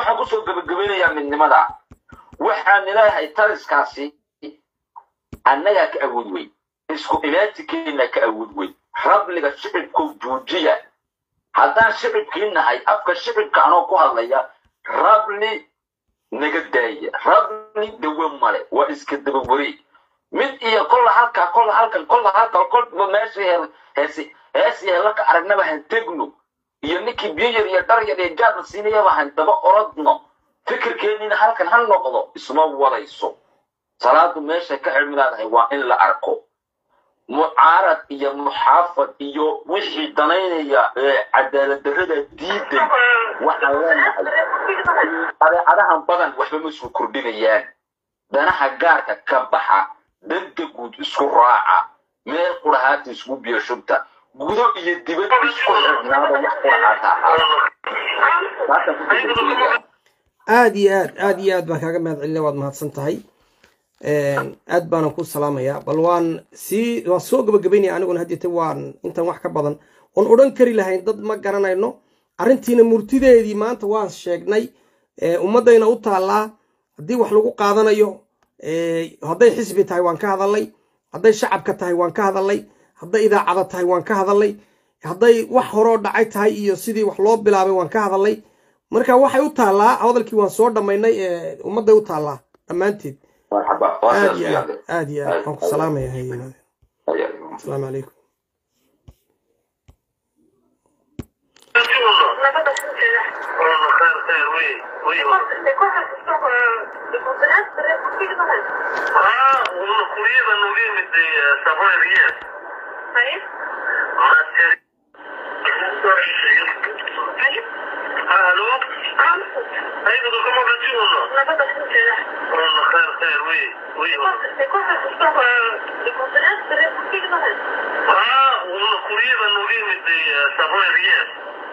waxaan kusoo gebagabeynayaa midnimada waxaan leeyahay taliskaasi annagaa ka awood weyn isku imaatikeena ka awood weyn rabliga shicibkow joojiya haddaan shicibkii nahay afka shicibka anoo ku hadlaya rabli naga daaya rabli dawe male waa iska daba wareeg mid iyo kolla halkaa kolla halkan kolla halkan kolba meesha heesi heesi heelaka aragnaba han tegno iyo ninkii biyo yar iyo dhar yar iyo jaadna siinayaba han daba orodno fikirkeennina halkan ha noqdo isma wadayso salaadu meesha ka cilmilaadahay waa in la arko mucaarad iyo muxaafad iyo wixii danaynaya ee cadaalad darrada diidan waxaan leenahay adeecadahan badan waxba ma isku kordhinayaan danaha gaarka ka baxa danta guud isku raaca meel qurahaata isku biyo shubta gudo iyo dibad isku xirnaada wax qurahaata aada iyo aad aada iyo aad baan kaaga mahad celinay waad mahadsan tahay aad baanan ku salaamayaa bal waan sii waan soo gabagabaynaya aniguna hadeete waan intan wax ka badan oon odhan kari lahayn dad ma garanayno arrintiina murtideedii maanta waan sheegnay ummaddayna u taallaa haddii wax lagu qaadanayo hadday xisbi tahay waan ka hadalnay hadday shacabka tahay waan ka hadalnay hadday idaacada tahay waan ka hadalnay hadday wax horoo dhacay tahay iyo sidii wax loo bilaabay waan ka hadalnay marka waxay u taallaa hadalkii waan soo dhammaynay ummadday u taallaa dhammaanteed aad iyo aad aad iyo aad waan ku salaamaya hayeen asalaamu calaykum Ah, uno curioso non viene di Savoia Riet. Ma se Ah, allô Hey, Doudou, comment vas-tu, Ono Ono, khair, khair, oui, oui. Ah, uno curioso non viene di Savoia Riet.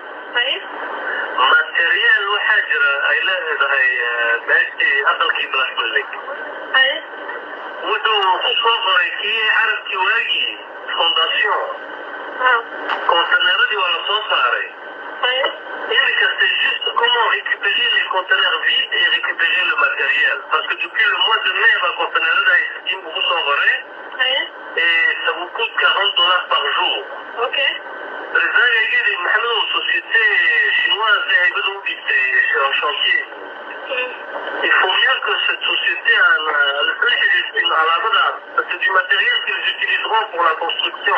materiyaal waxaa jira ay leedahay meeshii aqalkii blackbillig wuxuu ku soo qoray kii carabkii waagii fondation konteneeradii waa la soo saaray iminka c'est juste comment récupérer les conteneurs vides et récupérer le matériel parce que depuis le mois de mai baa konteneerada ay sitiin ugu soo qoray et ça vous coûte 40 dollars par jour Rezaga yidhi maxamedow société chinoise ay bada u dhigtay en chantier il faut mieux que cette société la xiriirtin alaabadaas parce que du matériel qu'ils utiliseront pour la construction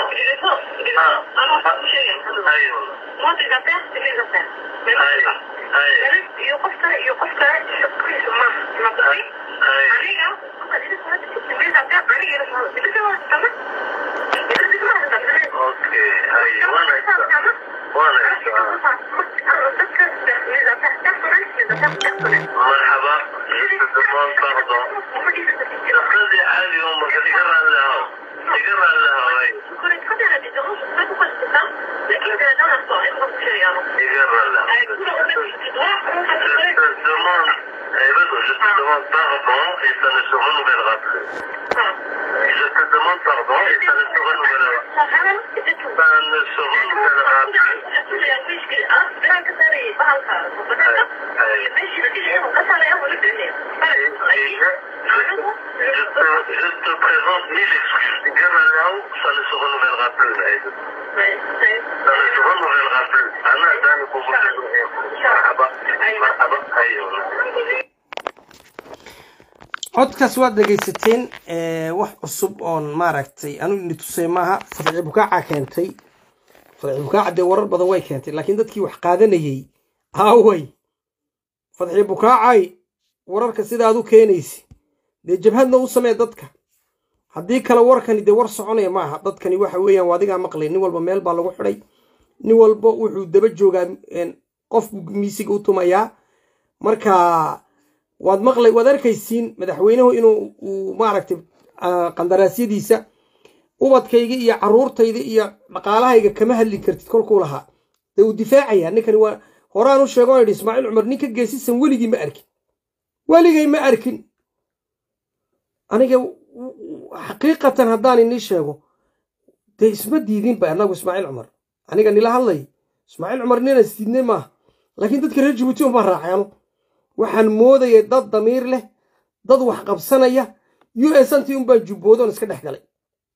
ayo Moi, des affaires, c'est les affaires. Mais moi, c'est pas. ayo iyo qofka iyo qofka shaqadiisa ma ma tahay aniga aniga aniga okay ayo wana wana مرحبا je te demande pardon شخصي عادي امك تقرا لها تقرا لها وي تقرا لها Je te demande, eh ben, je te demande pardon et ça ne se renouvellera plus. Je te demande pardon et ça ne se renouvellera Ça ne se renouvellera plus. Et je, je, te, je te présente mille excuses. Gamalao, ça ne se renouvellera plus. Aïd. Ça ne se renouvellera plus. Anna, Dan, Marhaba. Marhaba. Aïe. codkaas waad dhegaysateen wax cusub oon maaragtay anu ini tusay maaha fadci bukaaca keentay fadci bukaaca dee warar badan way keentay laakiin dadkii wax qaadanayey aaway fadci bukaacay wararka sidaad u keenaysi dee jabhadna u samee dadka haddii kale warkani dee war soconaya maaha dadkani waxa weeyaan waa adigaa maqlay nin walba meel baa lagu xidhay nin walba wuxuu daba joogaa qof miisiga u tumayaa marka waad maqlay waad arkaysiin madaxweynuhu inuu uu maaragtay qandaraasyadiisa ubadkayga iyo caruurtayda iyo dhaqaalahayga kama hadli kartid kolkuu lahaa dee uu difaacayaa ninkani waa horaan u sheego yidhi ismaaciil cumar ninka geesisan weligii ma arkin weligay ma arkin aniga xaqiiqatan haddaan inii sheego dee isma diidinba annagu ismaaciil cumar aniga nila hadlay ismaaciil cumar nina isdiidnay maaha laakiin dadka reer jabuuti unbaa raacay anu waxaan moodayay dad damiir leh dad wax qabsanaya u s antii unbaan jubboodoon iska dhex galay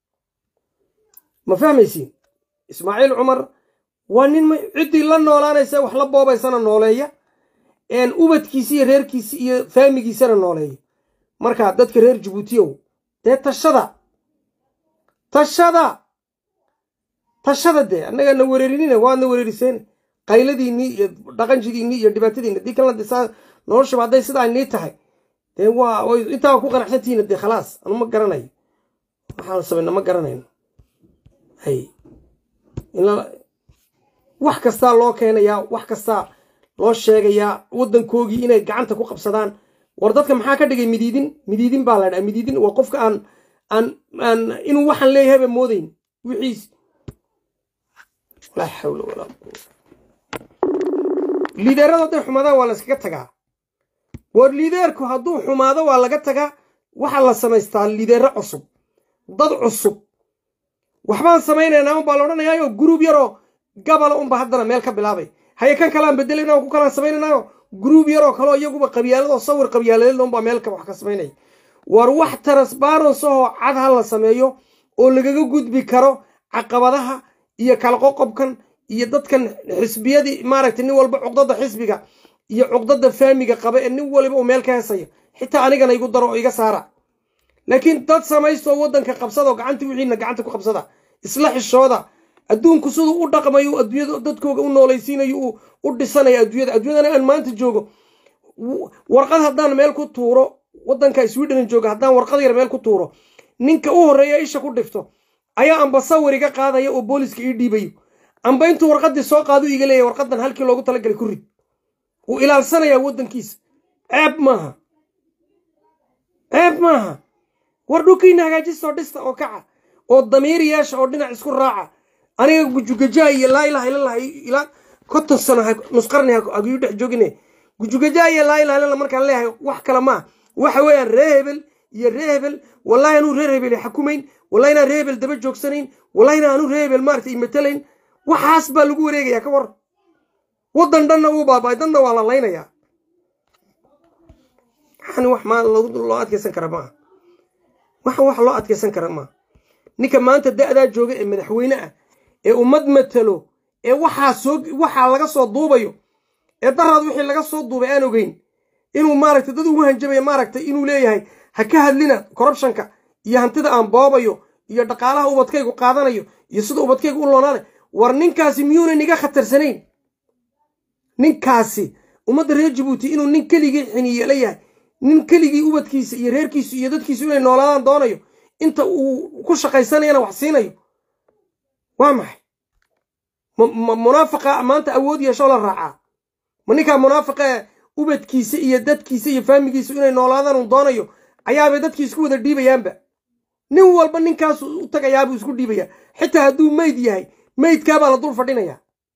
ma fahmaysiin ismaaciil cumar waa nin ciddii la noolaanaysa wax la boobaysana nooleeya een ubadkiisi iyo reerkiisi iyo faamigiisana nooleeya markaa dadka reer jabuutiyow dee tashada tashada tashada dee annagaa na wereerinina waadna wereeriseen qayladiinnii iyo dhaqanjidiinnii iyo dhibaatadiinni haddii kalena de saa noloshaba hadday sidaa nii tahay dee waa way intaa ku qanacsantihiina dee khalaas anu ma garanayo waxaan samayna ma garanayno hay wax kastaa loo keenayaa wax kastaa loo sheegayaa waddankoogii inay gacanta ku qabsadaan war dadka maxaa ka dhigay midiidin midiidin baa la dhaha midiidin waa qofka aan aan aan inuu waxaan leeyahayba moodayn wixiis laa xawla walaa quwa liideerada hadday xumaadaan waa la iskaga tagaa war liideerku hadduu xumaado waa laga tagaa waxaa la samaystaa liideero cusub dad cusub waxbaan samaynaynaa unbaa la odhanayaayo guruub yaroo gabala unba haddana meel ka bilaabay haye kan kaleaan bedelayna oo ku kalaan samaynaynayo guruub yaroo kaleo iyaguba qabyaaladoo sawir qabyaaladeedna unbaa meel wax ka samaynaya war wax transbarans ahoo cad ha la sameeyo oo lagaga gudbi karo caqabadaha iyo kala qoqobkan iyo dadkan xisbiyadii maaragtay nin walba cuqdada xisbiga iyo cuqdada faamiga qaba ee nin waliba uu meel ka heesayo xitaa anigana igu daro oo iga saara laakiin dad samaysto waddanka qabsada oo gacantii wixiina gacanta ku qabsada isla xishooda adduunku siduu u dhaqmayo adduunyada dadkooga u noolaysiinayo uu u dhisanayo adduunyada adduunyadana aan maanta joogo warqad haddaan meel ku tuuro waddanka sweden jooga haddaan warqad yar meel ku tuuro ninka u horreeya isha ku dhifto ayaa amba sawir iga qaadaya oo booliska ii dhiibayo amba intuu warqaddii soo qaadu iga leeyahy warqaddan halkii loogu talagalay ku rid wuu ilaalsanayaa waddankiisa ceeb maaha ceeb maaha war dhulkiina hagaajistoo dhista oo kaca oo damiir yeesha oo dhinac isku raaca aniga gujugajaa iyo laa ilaha illallah ilaa konton sano nusqarni hagiyu dhex joogine gujugajaa iyo laa ilaha illallah markaan leeyahay wax kale maaha waxa weeyaan ree hebel iyo ree hebel wallahi anuu reer hebel xakumayn wallahi inaan ree hebel daba joogsanayn wallahi inaan anuu ree hebel maarata imatalayn waxaas baa lagu wareegayaa ka war waddan dhanna uu baaba'ay dadna waa la laynayaa waxaan wax maa loo adkaysan kara maaha waxaan wax loo adkaysan kara maaha ninka maanta da'daa jooga ee madaxweyne ah ee ummad matalo ee waxaa soo waxaa laga soo duubayo ee daraad wixii laga soo duubay aan ogeyn inuu maaragtay dad ugu hanjabaya maaragtay inuu leeyahay ha ka hadlina corruptionka iyo hantida aan boobayo iyo dhaqaalaha ubadkaygu qaadanayo iyo sida ubadkaygu u loonaanay war ninkaasi miyuunan iga khatarsanayn ninkaasi ummadda reer jabuuti inuu nin keligii xiniye la yahay nin keligii ubadkiisa iyo reerkiisu iyo dadkiisu inay noolaadaan doonayo inta uu ku shaqaysanayana wax siinayo waa maxay munaafiqa maanta awood yeeshoo la raacaa ma ninkaa munaafiqa ee ubadkiisa iyo dadkiisa iyo faamigiisu inay noolaadaan uu doonayo ayaabay dadkii isku wada dhiibayaanba nin walba ninkaasu u tagayaabuu isku dhiibayaa xitaa hadduu meyd yahay meydkaabaa la dul fadhinayaa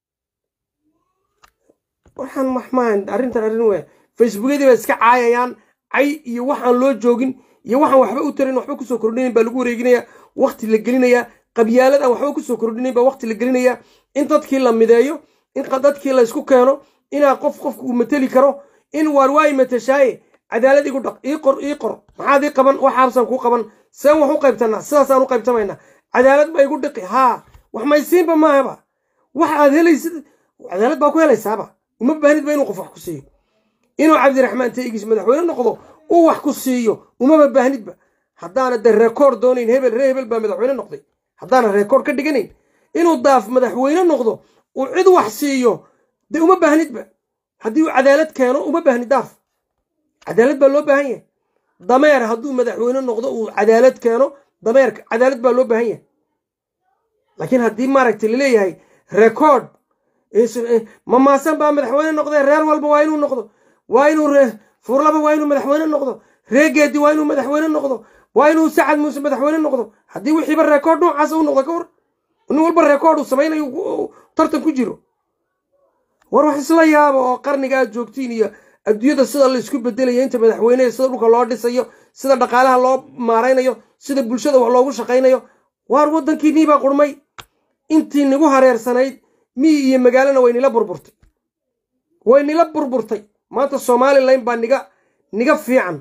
waxaan wax maahan arrintan arrin we facebookyadii bay iska caayayaan cay iyo waxaan loo joogin iyo waxaan waxba u tarin waxba kusoo kordhinayn baa lagu wareeginayaa wakti la gelinayaa qabyaalad aan waxba kusoo kordhinayn baa wakti la gelinayaa in dadkii la mideeyo in dadkii la isku keeno inaa qof qofka uu mateli karo in waar waayi matashaaye cadaalad igu dhaq ii qor ii qor maxaad ii qaban waxaabsaan kuu qaban seen wax u qaybtanaa sidaasaan u qaybtamaynaa cadaalad baa igu dhiqi haa wax maysiinba maahaba wax aad helaysid cadaalad baa ku helaysaaba uma baahnid ba inuu qof wax ku siiyo inuu cabdiraxmaan taygiis madaxweyne noqdo uu wax ku siiyo umaba baahnidba haddaana de rekoord doonayn hebel ree hebel baa madaxweyne noqday haddaana rekoord ka dhiganayn inuu daaf madaxweyne noqdo uu cid wax siiyo dee uma baahnidba haddii uu cadaalad keeno uma baahni daaf cadaalad baa loo baahan yahay dameer hadduu madaxweyne noqdo uu cadaalad keeno dameerka cadaalad baa loo baahan yahay laakiin haddii maaragtay laleeyahay rekoord mamaasan baa madaxweyne noqdee reer walba waa inuu noqdo waa inuu furlaba waa inuu madaxweyne noqdo reegeedi waa inuu madaxweyne noqdo waa inuu sacad muuse madaxweyne noqdo haddii wixiiba rekoord noocaas u noqdo ka war nin walba rekoord uu samaynayo tartan ku jiro war wax isla yaaba oo qarniga aad joogtiin iyo adduunyada sida la isku bedelayo inta madaxweyneha sida dhulka loo dhisayo sida dhaqaalaha loo maaraynayo sida bulshada wax loogu shaqaynayo waar waddankii niibaa qurmay intii nigu hareersanayd miyi iyo magaalona way nila burburtay way nila burburtay maanta somalilan baa niga niga fiican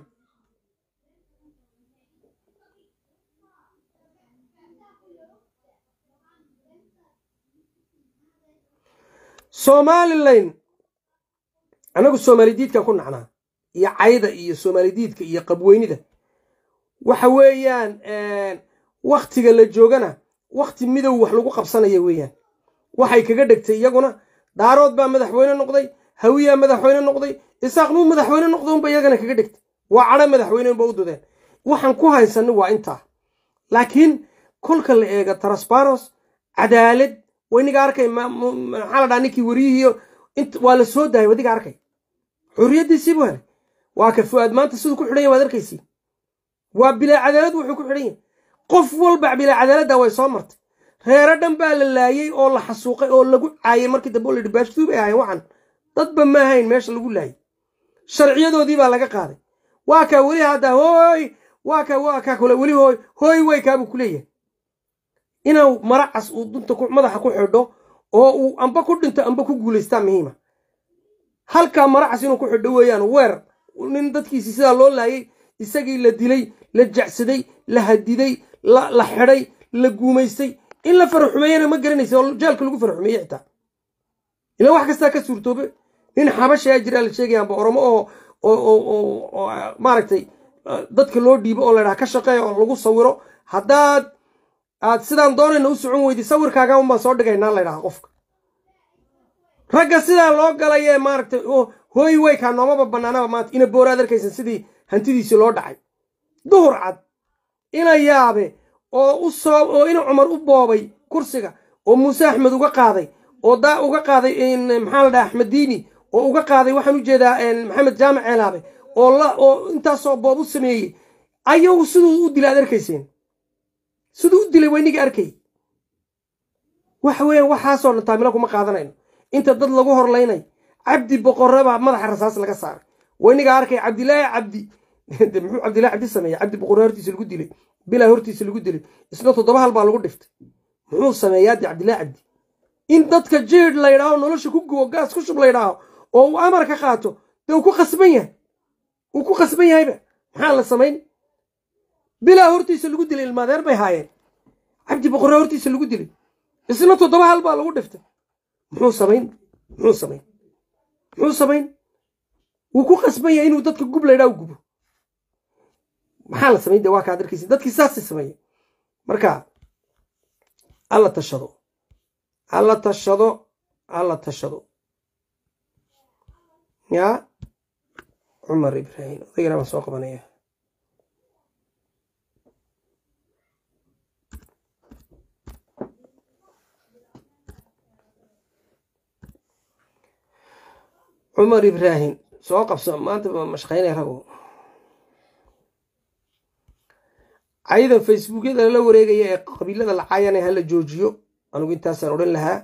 somalilan annagu soomalidiidkan ku nacnaa iyo cayda iyo soomalidiidka iyo qabweynida waxa weeyaan waktiga la joogana wakti midow wax lagu qabsanaya weeyaan waxay kaga dhegtay iyaguna daarood baa madaxweyne noqday hawiyaa madaxweyne noqday isaaqnuu madaxweyne noqda unba iyagana kaga dhegtay waa cadho madaxweyne unba u dudeen waxaan ku haysanay waa intaa laakiin kolka la eega transparos cadaalad wayniga arkay maxaa la dhaha ninkii weriyihiiyo waa la soo daayay wadiga arkay xurriyaddiisii buu helay waa ka fu'aad maanta siduu ku xidhan yahy waad arkaysi waa bilaa cadaalad wuxuu ku xidhan yahay qof walba bilaa cadaaladda way soo martay reero dhan baa la laayey oo la xasuuqay oo lagu caayay markii dambe oo la yidhi baashtuu bay ahayn waxan dadba ma ahayn meesha lagu laayay sharciyadoodii baa laga qaaday waa kaa weli hadda hooy waa kaa waa kaa kule weli hooy hooy way kaabuu ku leeyahay inuu maracas uu dunta madaxa ku xidho oo uu amba ku dhinto amba ku guulaystaa muhiima halkaa maracas inuu ku xidho weeyaan weer nin dadkiisii sidaa loo laayay isagii la dilay la jacsaday la hadiday la xidhay la guumaystay in la faraxumeeyana ma garanaysa oo jaalka lagu faraxumeeye xitaa ila wax kastaa ka suurtoobe nin xabashaa jiraa la sheegaya amba oromo oo oo maaragtay dadka loo dhiibo oo ladhaha ka shaqeeya oo lagu sawiro haddaad aad sidaan doonayna u socon weydi sawirkaaga unbaan soo dhigaynaa laydhaha qofka ragga sidaa loo galayee maaragtay hooy weykaa noomaba bannaanaba maanta ina booraad arkaysan sidii hantidiisii loo dhacay duhur cad ina yaabe oo u soo oo ina cumar u boobay kursiga oo muuse axmed uga qaaday oo daa uga qaaday maxaa la dhaha axmed diini oo uga qaaday waxaan u jeedaa maxamed jaamac ceelaabe oo la oo intaasoo boob u sameeyey ayagu siduu u dilay aad arkayseen siduu u dilay wayniga arkay waxa weeyaan waxaasoo dhan taamilo kuma qaadanayno inta dad lagu horlaynay cabdi boqorreba madaxa rasaas laga saaray wayniga arkay cabdilaahi cabdi de muxuu cabdillahi cabdi sameeyey cabdi boqorre hortiisa lagu dilay bilaa hortiisa lagu dilay isna toddoba hal baa lagu dhiftay muxuu sameeyaa de cabdillahi cabdi in dadka jiidh la ydhaaho nolosha ku gubo gaas ku shub la ydhaaho oo uu amar ka qaato dee uu ku khasban yahay uu ku khasban yahayba maxaa la samayn bilaa hortiisa lagu dilay ilmaadeer bay haayeen cabdi boqorre hortiisa lagu dilay isna toddoba hal baa lagu dhiftay muxuu samayn muxuu samayn muxuu samayn wuu ku qasban yahay inuu dadka gub laydhaa u gubo maxaa la samayn de waa kaad arkaysa dadkii saasay sameeyey marka alla tashado alla tashado alla tashado yaa cumar ibraahim odagana baan soo qabanaya cumar ibraahim soo qabso maanta ma mashqaynay rago cayadan facebookyada lala wareegaya ee qabiilada la caayana hala joojiyo anugu intaasaan odhan lahaa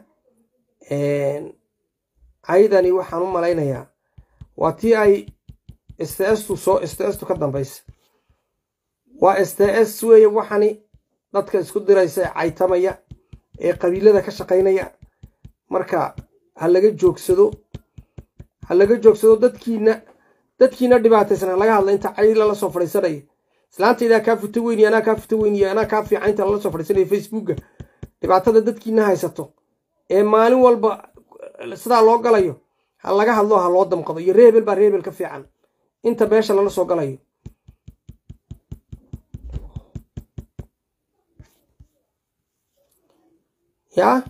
cayadani waxaan u malaynayaa waa tii ay sts-tu soo sts-tu ka dambaysa waa sts weeye waxani dadka isku diraysa ee caytamaya ee qabiilada ka shaqaynaya marka ha laga joogsado ha laga joogsado dadkiina dadkiina dhibaataysan ha laga hadla inta cay lala soo fadhiisanaya islaantaydaa kaa futa weyniyo anaa kaa futa weyniyo anaa kaa fiican inta lala soo fadhiisanaya facebooka dhibaatada dadkiina haysato ee maalin walba sidaa loo galayo ha laga hadlo ha loo damqado iyo reebel baa reebel ka fiican inta meesha lala soo galayo yaa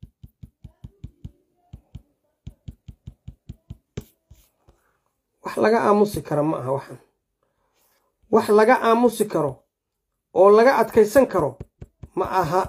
wax laga aamusi kara ma aha waxan wax laga aamusi karo oo laga adkaysan karo ma aha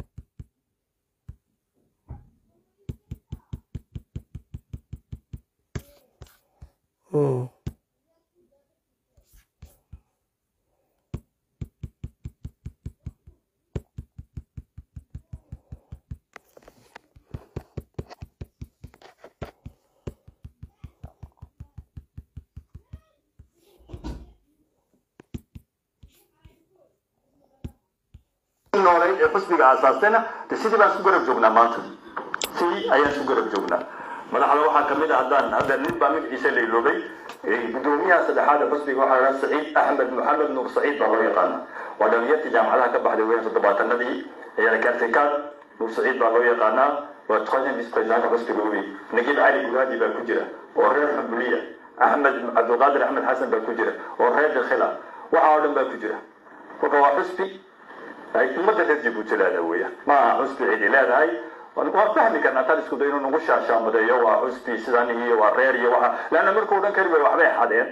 noolayd ee xusbiga aasaastayna de sidii baan isku garab joognaa maanta sidii ayaan isku garab joognaa madaxda waxaa kamid ah haddaan hadda nin baa magaciisa la iloobay gudoomiyaha saddexaad ee xusbiga waxaa la saciid axmed maxamed nuur saciid baa loo yaqaana waa dhalinyartii jaamacadaha ka baxday weyn toddobaatanadii ayaa kaartikaad nuur saciid baa loo yaqaanaa waa troisième vice présidentka xusbiga wey nagib cali guraadi baa ku jira oo reer xambuliya axmed cabdulqaadir axmed xasan baa ku jira oo reer dakhila waxa oo dhan baa ku jira marka waa xusbi ay ummadda reer jabuuti leedahay weya ma aha xusbi cidi leedahay waan fahmi karnaa tan isku day inuu nagu shaashaamadeeyo waa xusbi sidan iyo waa reer iyo waxa leanna markuu dhan kari waayo waxbay xadeen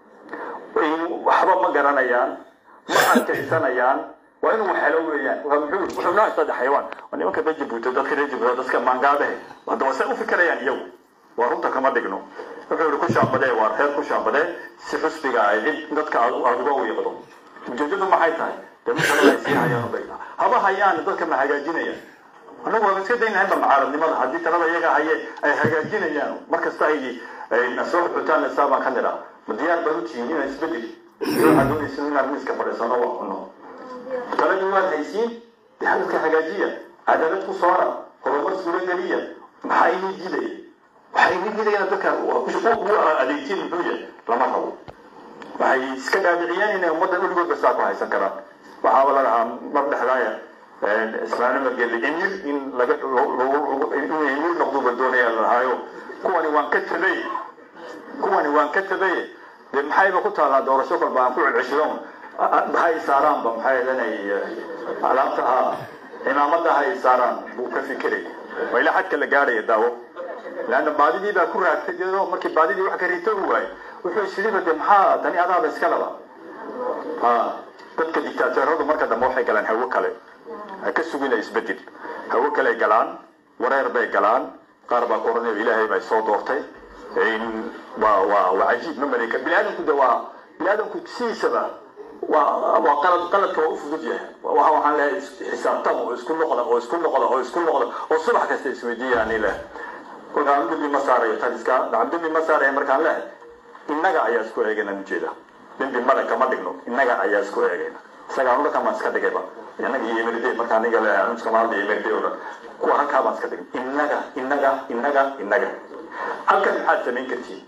waxba ma garanayaan ma adkaysanayaan waa inuu helo weeyaan waa muxuu wuxuu noo haystaa xayawaan waa nimanka reer jabuuti dadka reer jabuuti dadka maangaabehe hadda waa say u fikirayaan iyagu waa runta kama dhigno wuxuu yihi ku shaambadee waa reer ku shaambadee si xusbiga ay cid dadka aad uga wiiqdo ujeedadu maxay tahay dee masalada ay sii hayaan ubay haba hayaan dadka ma hagaajinayaan annagu waan iska dayn lahaynba mucaaradnimada haddii talada iyaga haye ay hagaajinayaan markasta ay soo xutaan isaa baan ka nidhaa ma diyaar baan u tihiin inaan isbedel waxaad doonaysin inaan miiska fadhiisano waa cuno taladii waad haysiin dee hadalka hagaajiya cadaalad ku soora horumar suurageliya maxaa inii diidaya waxay inii diidayaan dadka u adeegtiin muxuu yahay lama rabo waxay iska dhaadhiciyeen inay ummadda weligoodba saa ku haysan karaan waxaaba la dhahaa mar dhexdaaya ismaaiil margeli emir in laga inuu emir noqduba doonaya la dhahaayo kuwani waan ka tabay kuwani waan ka tabay dee maxayba ku taallaa doorasho kolba aan ku celceshidoon hay saaraanba maxay edanay alaabta ha cimaamada hay saaraan buu ka fikiray waa ilaa xadka la gaadhaya daawo leanna baadidii baa ku raagtay iyadoo markii baadidii wax ka rito u waayay wuxuu isiriba dee maxaa tani adaaba iska laba ha dadka dictaateeradu marka dambe waxay galaan hawo kale ha ka sugina isbedel hawo kale galaan wareer bay galaan qaar baa koranayo ilaahay bay soo doortay waa waa waa cajiib ma maleyka bini aadamku de waa bini aadamku sidiisaba waa waa qalad qaladka waa u fudud yahay waxa waxaan leeyahay xisaabtan oo isku noqda oo isku noqda oo isku noqda oo subax kasta isweydiiya ani leh kolkaan dambi ma saarayo taliska dambi ma saaraya markaan lehay innaga ayaa isku eegayna ujeeda dambi male kama dhigno innaga ayaa isku eegayna isaga anu dhakan baan iska dhigayba innaga iyo emirde markaa aniga leeyahay anu iskama hadlaya emirde oo dhan kuwa halkaa baan iska dhigay innaga innaga innaga innaga halkan maxaad samayn kartiin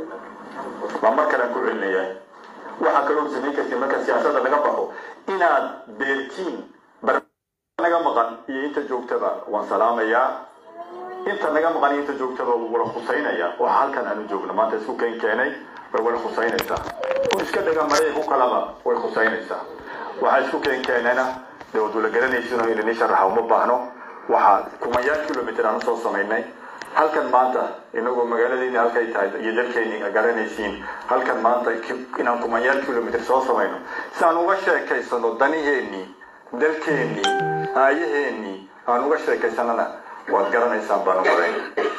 waa mar kalean ku celinaya waxaa kaloo samayn kartiin marka siyaasadda laga baxo inaad beertiin naga maqan iyo inta joogtaba waan salaamayaa inta naga maqan iyo inta joogtaba wuu wala khusaynaya waxa halkan aanu joogno maanta isku keen keenay way wala khusaynaysaa ku iska dhaga maraya ku kalaba way khusaynaysaa waxaa isku keen keenayna dee waad wala garanaysin oo ilini sharaxa uma baahno waxaa kumayaal kilomitr aan usoo samaynay halkan maanta inagoo magaaladeyni halkay tahay iyo dalkeeni garanaysiin halkan maanta inaan kumayaal kilomitr soo samayno si aan uga sheekaysano daniheenii dalkeenii aayaheenii aan uga sheekaysanana waad garanaysaan baan umaday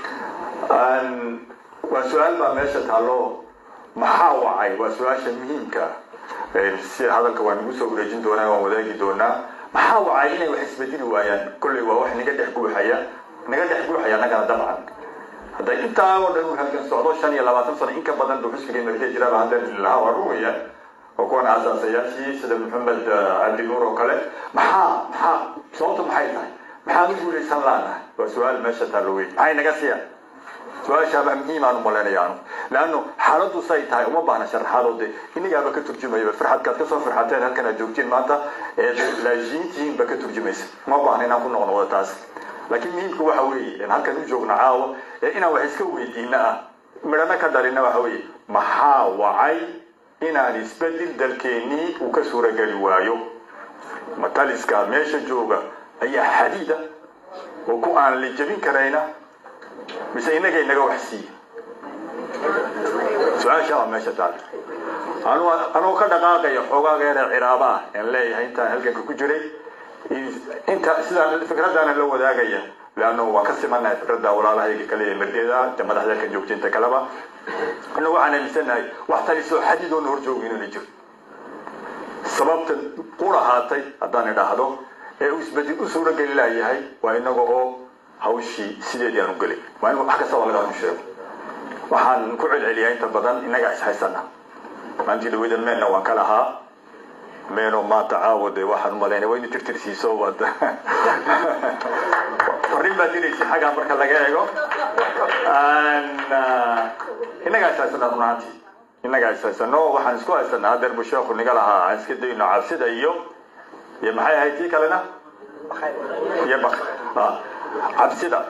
waa su-aal baa meesha taallo maxaa wacay waa su-aasha muhiimka si hadalka waan igu soo wareejin doonaa waan wadaagi doonaa maxaa wacay inay wax isbedeli waayaan kolley waa wax naga dhex guuxaya naga dhex guuxaya annagana dabcan hadda intaa oo dhan halkan socdo shan iyo labaatan sano in ka badan buu xusbigii markay jiraaba hadda lahaa waa ruwaya oo kuwan asaasayaashii sida maxamed cabdi nuur oo kale maxaa maxaa sababta maxay tahay maxaan u guulaysan laanahay waa su-aal meesha taallo weyn maxay naga siiyaan su-aashaaba muhiim aan u malaynaya anu leanno xaaladdu say tahay uma baahna sharaxaadoo de inigaaba ka turjumayaba farxadkaad kasoo farxateen halkan aad joogtiin maanta ee laajiintihiin ba ka turjumaysa uma baahna inaan ku noqno wada taas laakiin muhiimka waxa weeye halkan u joogno caawa ee inaan wax iska weydiina ah midhana ka dhalina waxa weeye maxaa wacay inaan isbedel dalkeenii uu ka suurageli waayo mataliska meesha jooga ayaa xadiida oo ku aan la jebin karayna mise inaga inaga wax siiye su-aasha waa meesha taal anuu ka dhaqaaqaya xoogaaga yare ciraaba ah aan leeyahay intaan halganka ku jiray inta sidaan fikradaana la wadaagaya leanno waan ka simanahay fikradda walaalahayga kale ee mardeeda de madaxda ka joogta inta kaleba anna waxaan aaminsanahay wax talisoo xadidoona hor joogo inuu jiro sababta ku lahaatay haddaan idhaahdo ee uu isbedel u suurageli laayahay waa inaga oo hawshii sideedii aan u gelay waa in wax kasta waa laga run sheego waxaan ku celceliyaa inta badan innagaa ishaysana maantii dhaweyda meenna waan ka lahaa meeno maanta caawa de waxaan umalaynay waa inu tirtirsiiso wad farrin baa diraysa xaggaa marka laga eego innagaa ishaysana run ahaantii innagaa ishaysano waxaan isku haysanaa hadeer buu sheekhu niga lahaa aan iska dayno cabsida iyo iyo maxay ahayd tii kalena iyo bak cabsida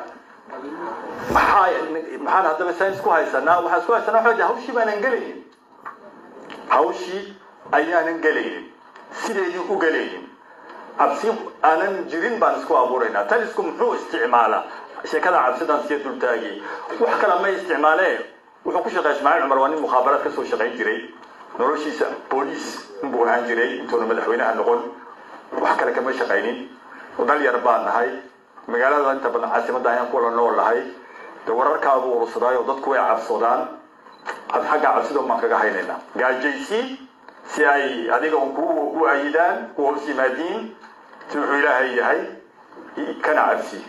maxaa maxaan haddaba saan isku haysanaa waxaan isku haysanaa waxa hawshii baanan gelaynin hawshii ayaanan gelaynin sideedii u gelaynin cabsi aanan jirin baan isku abuuraynaa talisku muxuu isticmaalaa sheekada cabsidan siya dultaagay wax kale ma isticmaalee wuxuu ku shaqeeya ismaaciil cumar waa nin mukhaabaraad kasoo shaqayn jiray noloshiisa booliis inbuu ahaan jiray intuuna madaxweynaha noqon wax kale kama shaqaynin dhal yar baan nahay magaalada inta badan caasimadda ayaan kuwala nool nahay de wararkaabuu urursaday oo dadku way cabsadaan xagga cabsida baan kaga haynaynaa gaajaysi si ay adiga ku u ayidaan ku hoos yimaadiin si wuxuu ilaahay yahay kana cabsi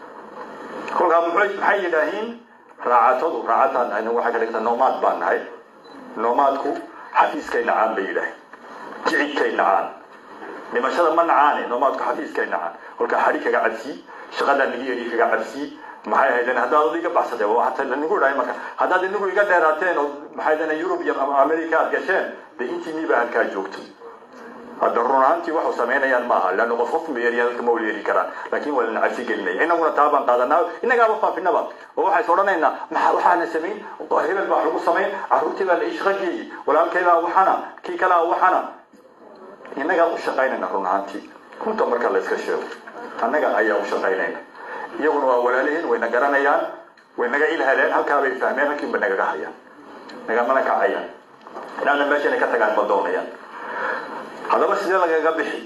kolkaa maxay yidhaahiin raacatadu raacataan nahay waxay ka dhigtaa noomaad baan nahay noomaadku xafiiskay nacaan bay yidhaaheen jicidkay nacaan dhimashada ma nacaane noomaadku xafiiskay nacaan kolkaa xadhi kaga cabsi shaqadaa nigi yeri kaga cabsi maxay ahaydeen haddaad iga baxsateen hata nigu dhahay marka haddaad inigu iga dheeraateen oo maxay ahaydeen yurub iyo america aad gasheen dee intiinii baa halkaa joogto hadda run ahaantii waxu samaynayaan maaha leanna qof qof meeriya dadka ma wala yeeri karaan laakiin waa lana cabsi gelinaya inaguna taa baan qaadanaa innagaaba faafinaba oo waxays odhanaynaa maxa waxaana samayn hebel baa wax lagu samayn carruurtii baa la ii shaqo geeyey walaalkay baa waxana kii kalea waxana innagaa u shaqaynayna run ahaantii runta marka la iska sheego annaga ayaa u shaqaynayna iyaguna waa walaalihiin way na garanayaan way naga ilhaleen halkaa bay fahmeen halkiinba nagaga hayaan nagamana kacayaan inaana meesha inay ka tagaan ma doonayaan haddaba sidee lagaga bixi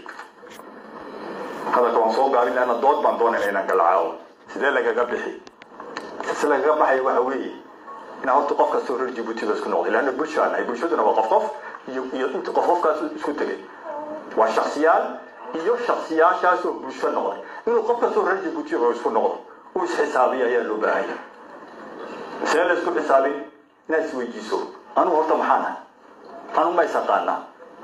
hadalka waan soo gaabin laana dood baan doonayna inaan galacaawo sidee lagaga bixi si lagaga baxaya waxa weeye inaa horta qof kastoo reer jibuutiba isku noqday leanna bulsho aan nahay bulshaduna waa qof qof iyo iyo inta qof qofkaas isku tegay waa shaksiyaal iyo shaksiyaashaasoo bulsho noqday inuu qof kastoo reer jibuutiba isku noqdo uu isxisaabiyo ayaa loo baahan yahay see la isku xisaabin inaad isweydiiso anugu horta maxaan ahay anugu ma isaqaanaa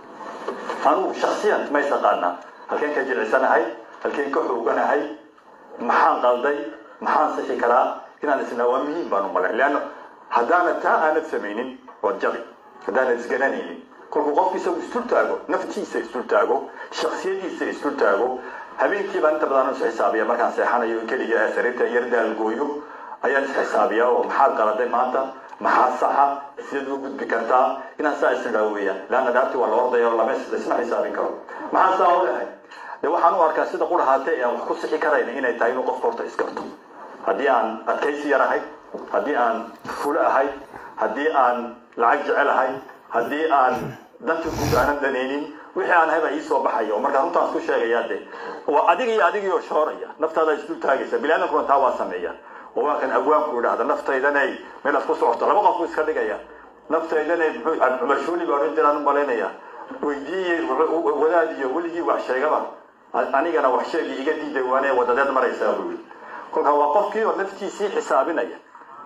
anugu shaksiyan ma isaqaanaa halkeen ka jilicsanahay halkeen ka xooganahay maxaan qalday maxaan sixi karaa inaan isnaa waa muhiim baan u malayn leanna haddaanad taa aanad samaynin waad jabi haddaanad isgaranaynin kolkuu qofku isagu isdul taago naftiisa isdul taago shaksiyadiisa isdul taago habeenkii baan inta badan is xisaabiya markaan seexanayo keliga sariirta yar daalgooyo ayaan isxisaabiyaa oo maxaad qaladay maanta maxaa saxa sideed u gudbi kartaa inaan saa isnidhaa weeyaan leanna dhaartii waa la ordaya oo lama isma xisaabin karo maxaa saa u lehay de waxaan u arkaa sida qurahaate aan wax ku sixi karayna inay tahay inuu qofka horta isgarto haddii aan adkaysi yar ahay haddii aan fulo ahay haddii aan lacag jecel ahay haddii aan danta guud aanan danaynin wixii aan hayba iisoo baxaya oo markaa runtaan isku sheegayaa de waa adiga iyo adigiioo shooraya naftaada isdul taagaysa biniaadamkuna taa waa sameeya oo waa kan abwaanku idhahda naftaydanay meelaad ku socoto laba qof buu iska dhigaya naftaydanay muxuu cumar shuuli baa odhan jiraan u malaynaya weydiiyey wadaad iyo weligii wax sheegaba anigana wax sheegi iga diiday waane wadadeed maraysaa buu yidhi kolkaa waa qofkii oo naftiisii xisaabinaya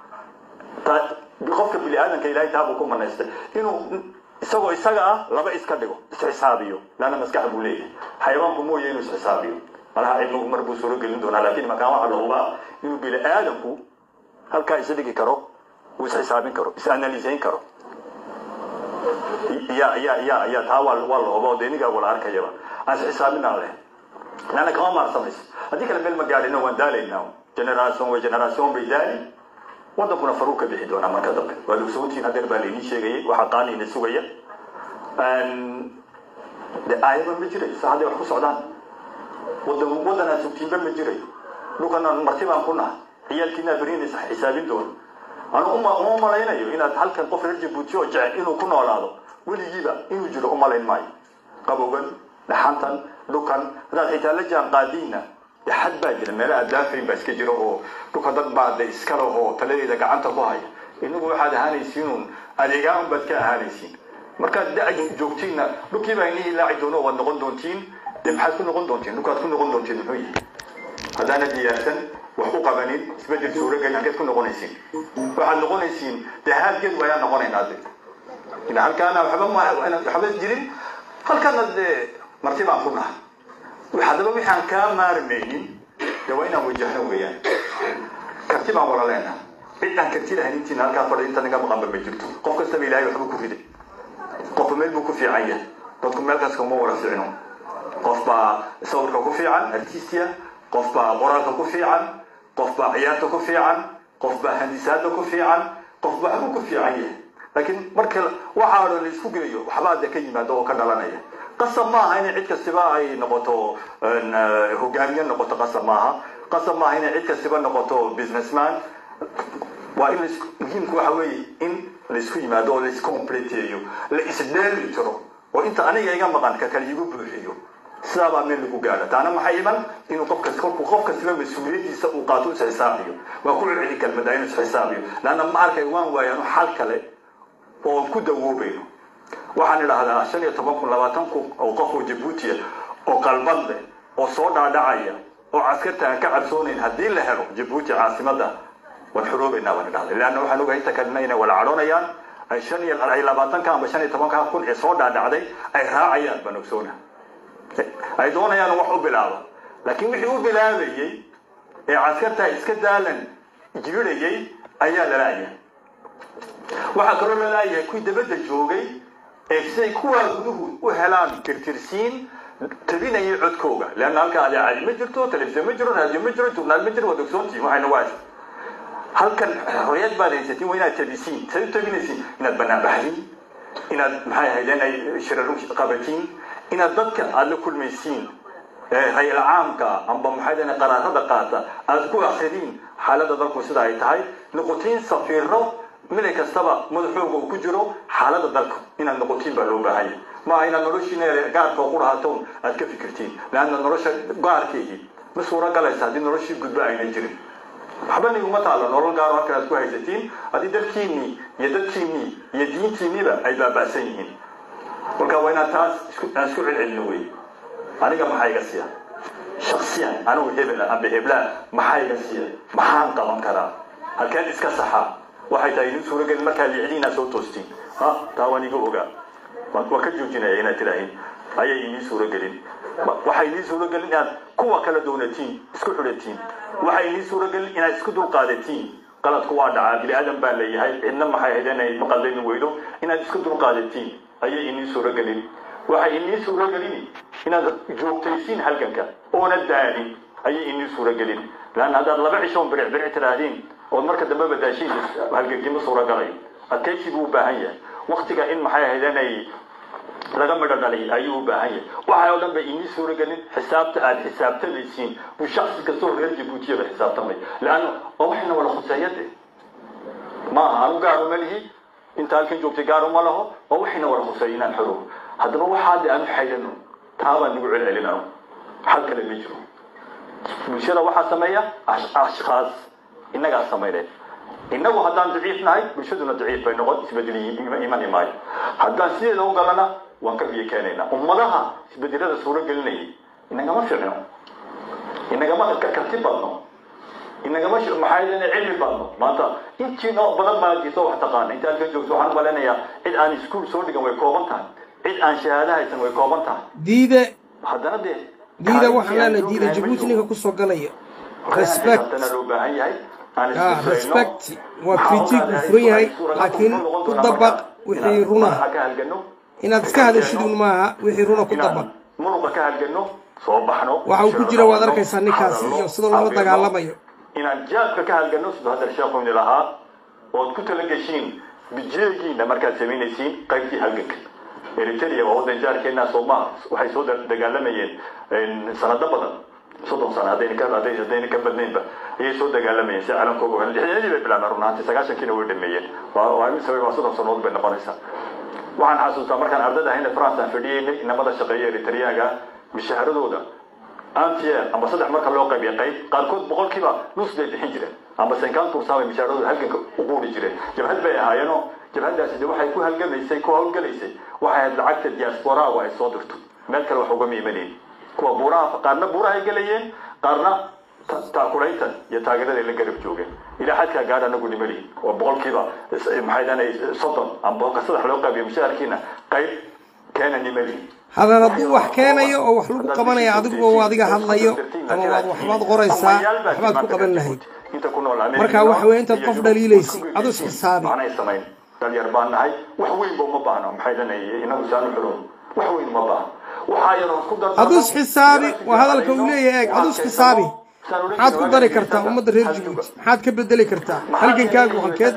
qofka bini aadamka ilahay taabuu ku manaystay inuu isagoo isaga ah laba iska dhigo isxisaabiyo laana maskax buu leeyahay xayawaanku mooye inuu isxisaabiyo malaha cilmigu mar buu suuro gelin doonaa laakiin makaan waxa lahubaa inuu bini aadamku halkaa isdhigi karo uu isxisaabin karo is-analisayn karo ya ya ya ya taa waa waa la huba oo dee nigaa wala arkayaba aan isxisaabinaa leh laana kama maarsamayso haddii kale meel ma gaadhino waan daalaynaa generation way generation bay daali wadankuna faruu ka bixi doonaa marka dambe waad ogsootiin hadeer baa laydin sheegayay waxaa qaaniina sugaya de aayaba ma jiray sa hadday wax ku socdaan wadan wadanaa sugtiinba ma jiray dhulkana marti baan ku nahay ciyaalkiinaa berinaysa xisaabin doono anu uma uma malaynayo inaad halkan qof reer jabuuti oo jecel inuu ku noolaado weligiiba inuu jiro umalayn maayo qabowgan dhaxantan dhukan haddaad xitaa la jaan qaadiinna xad baa jira meelaha daafayn baa iska jira oo dhulka dad baa de iska lahoo taladeeda gacanta ku haya inagu waxaad ahaanaysiinuun adeegaan baad ka ahaanaysiin markaad da joogtiinna dhulkii baa inii ilaaci doono waad noqon doontiin de maxaad ku noqon doontiin dhulkaad ku noqon doontiin muxuu yihi haddaana diyaarsan wax u qabanin isbedel suuragelin halkeed ku noqonaysiin waxaad noqonaysiin de haalgeed wayaa noqonaynaa de ila halkaana waxba waxba jirin halkana dee marti baan ku nahay haddaba waxaan kaa maarmaynin de waa inaan wajahno weeyaan karti baan wala leenaha cid aan karti lahayn intiina halkaa fadhi inta naga maqanba ma jirto qof kastaba ilaahay waxbuu ku riday qofba meel buu ku fiican yahay dadku meel kaska uma wada fiicno qof baa sawirka ku fiican artistia qof baa qoraalka ku fiican qof baa ciyaarta ku fiican qof baa handisaada ku fiican qof baa waxbuu ku fiican yahay laakiin marka waxaa dhan la isku geeyo waxbaa de ka yimaada oo ka dhalanaya qasab maaha inay cid kastiba ay noqoto hogaamiye noqoto qasab maaha qasab maaha inay cid kastiba noqoto businessman waa in muhiimku waxa weeye in laisku yimaado oo laiscompleteeyo la isdheeli tiro oo inta aniga iga maqan ka kale igu buuxiyo sidaabaa meel lagu gaadha taana maxay iman inuu qofkas kolkuu qof kastiba mas-uuliyadiisa uu qaato is xisaabiyo waa ku celceli kalmada inuu is xisaabiyo laanna ma arkay waan waayano xal kale oo ku dawoobayno waxaan idhaahdaa shan iyo toban kun labaatan kun oo qof oo jabuutiya oo qalbad leh oo soo dhaadhacaya oo caskarta aan ka cabsoonayn haddii la helo jabuuti caasimada waan xoroobaynaa baan idhahday leanna waxaan ogahay inta kalena inay wala cadhoonayaan ay shan iyo ay labaatanka amba shan iyo tobanka kun ee soo dhaadhacday ay raacayaan baan ogsoona ay doonayaan wax u bilaaba laakiin wixii u bilaabayey ee caskarta iska daalan jirirayay ayaa lalaaya waxaa kaloo lalaayahay kuwii dabadda joogay ee siday kuwaa guduhu u helaan tirtirsiin tabinayay codkooga leanna halka adeecadi ma jirto telefisyon ma jiro raadiyo ma jiro jurnaal ma jiro waad ogsoontihin waxayna waasi halkan xorriyad baad haysatiin waa inaad tabisiin say u tabinaysiin inaad banaan baxdiin inaad maxay ahayd inay shiraru qabatiin inaad dadka aada la kulmaysiin hay-al caamka amba maxay dahne qaraarada qaata aada ku akhridiin xaaladda dalku sida ay tahay noqotiin safiiro milay kastaba madaxooga uu ku jiro xaaladda dalka inaad noqotiin baa loo baahanya maaha inaad noloshiina gaarka oo qurahatoon aad ka fikirtiin leanna nolosha gaarkeygii ma suura galaysa haddii noloshii gudbo aynan jirin waxba niguma taalo nolol gaaro halkan aad ku haysatiin haddii dalkiinnii iyo dadkiinnii iyo diintiinniba ay baaba'san yihiin marka waa inaad taas aan isku celcelino wey aniga maxaa iga siiya shaksiyan anigu hebel amba heblaan maxaa iga siiya maxaan qaban karaa halkeen iska saxaa waxay tahay idin suuragelin markaa licdiinaa soo toostiin ha taa waan iga ogaa waan ka joojinaya inaad tidhaahin ayay inii suuragelin waxay inii suuragelin inaad kuwa kala doonatiin isku xidhatiin waxay inii suuragelin inaad isku dulqaadatiin qaladku waa dhacaa bini aadan baa leeyahay cidna maxay ahayd inay maqaldayni weydo inaad isku dulqaadatiin ayay inii suuragelin waxay inii suuragelin inaad joogtaysiin halganka oona daalin ayay inii suuragelin laanna haddaad laba cishoon biric biric tidhaahdeen ood marka dambe badaashiin halgankima suuragalayo adkaysi buu u baahan yahay waktiga in maxay ahayd inay laga midho dhalay ayuu u baahan yahay waxa oo dhan bay inii suuragelin xisaabta aad xisaabtamaysiin buu shaksi kastoo reer jabuutiyaba xisaabtamay leanna waa waxayna wada khuseeyade maaha anu gaaru ma lihi inta halkan joogtay gaaru ma laho waa waxayna wada khuseeya inaan xoro haddaba waxaade aanu xaydano taabaan nagu celcelinano xal kale ma jiro bulshada waxaa sameeya ashkhaas innagaa samayneen innagu haddaan daciif nahay bulshaduna daciif bay noqon isbedel imani maayo haddaan sideeda u galana waan ka biyo keenaynaa ummadaha isbedelada suuro gelinayay inagama ficno inagama karti badno inagama maxaa cilmi badno maanta intiina badan baa jirto wax taqaana inta halkan joogto waxaan maleynayaa cid aan iskuul soo dhigan way kooban tahay cid aan shahaado haysan way kooban tahay diide haddana dee diida waxaan leenahay diida jabuuti ninka kusoo galaya respect loo baahan yahay ah respect waa critique uu furan yahay laakiin ku dabaq wixii runa ka halgano inaad iska hadashid un maaha wixii runa ku dabaq muruqa ka halgano soo baxno waxa uu ku jira waad arkaysaa ninkaasi iyo sida loola dagaalamayo inaan jaabka ka halgano sidoo hadda sheekhoyni lahaa ood ku talageshiin bijeegiina markaad samaynaysiin qaybtii halganka eritrea waa waddan jaarkeena soomaa waxay soo dagaalamayeen sanado badan soddon sano haddayna ka hadday haddayna ka badnaynba ayay soo dagaalamayeen si caalamkooga ogan lixdanadii bay bilaabeen run ahaantii sagaashankiina way dhameeyeen waa waa imise waa soddon sanood bay noqonaysaa waxaan xasuustaa markaan ardada ahayna france aan fadhiyeynay inamada shaqeeya eritreaga mishaaradooda antier amba saddex marka loo qaybiya qayb qaarkood boqolkiiba nus bay bixin jireen amba senkaan kursaa bay mishaaradooda halganka u quuri jireen jabhad bay ahaayeenoo jabhadaasi de waxay ku halgamaysay ku hawlgalaysay waxay ahayd lacagta diasporaaga ay soo dirto meel kale wax ugama imanaynin kuwa buuraha qaarna buurahay gelayeen qaarna taakulayntan iyo taageeraday la garab joogeen ilaa xadkaa gaadh anagu nimalihin oo boqolkiiba maxay dhahanay soddon amba boqolka saddex loo qaybiyo mushaharkiina qayb keena nimalihin hadan hadduu wax keenayo oo wax lagu qabanaya adiguba adiga hadlayo ama waad waxbaad qoraysaa waxbaad ku qaban lahayd inta ku nool America Marka waxa weeye intaad iyo qof Yurub dhaliilaysid, isku adu is geysay. xisaabi. Macnay samayn dhalinyar baan nahay wax weyn ba uma baahno maxay leeyahay inagu saan u xiro wax weyn uma baahno waxaa yaroo ku dar adus xisaabi waa hadalka uu leeyahay eeg adus xisaabi maxaad ku dari kartaa ummadda reer jabuuti maxaad ka bedeli kartaa halgankaagu halkeed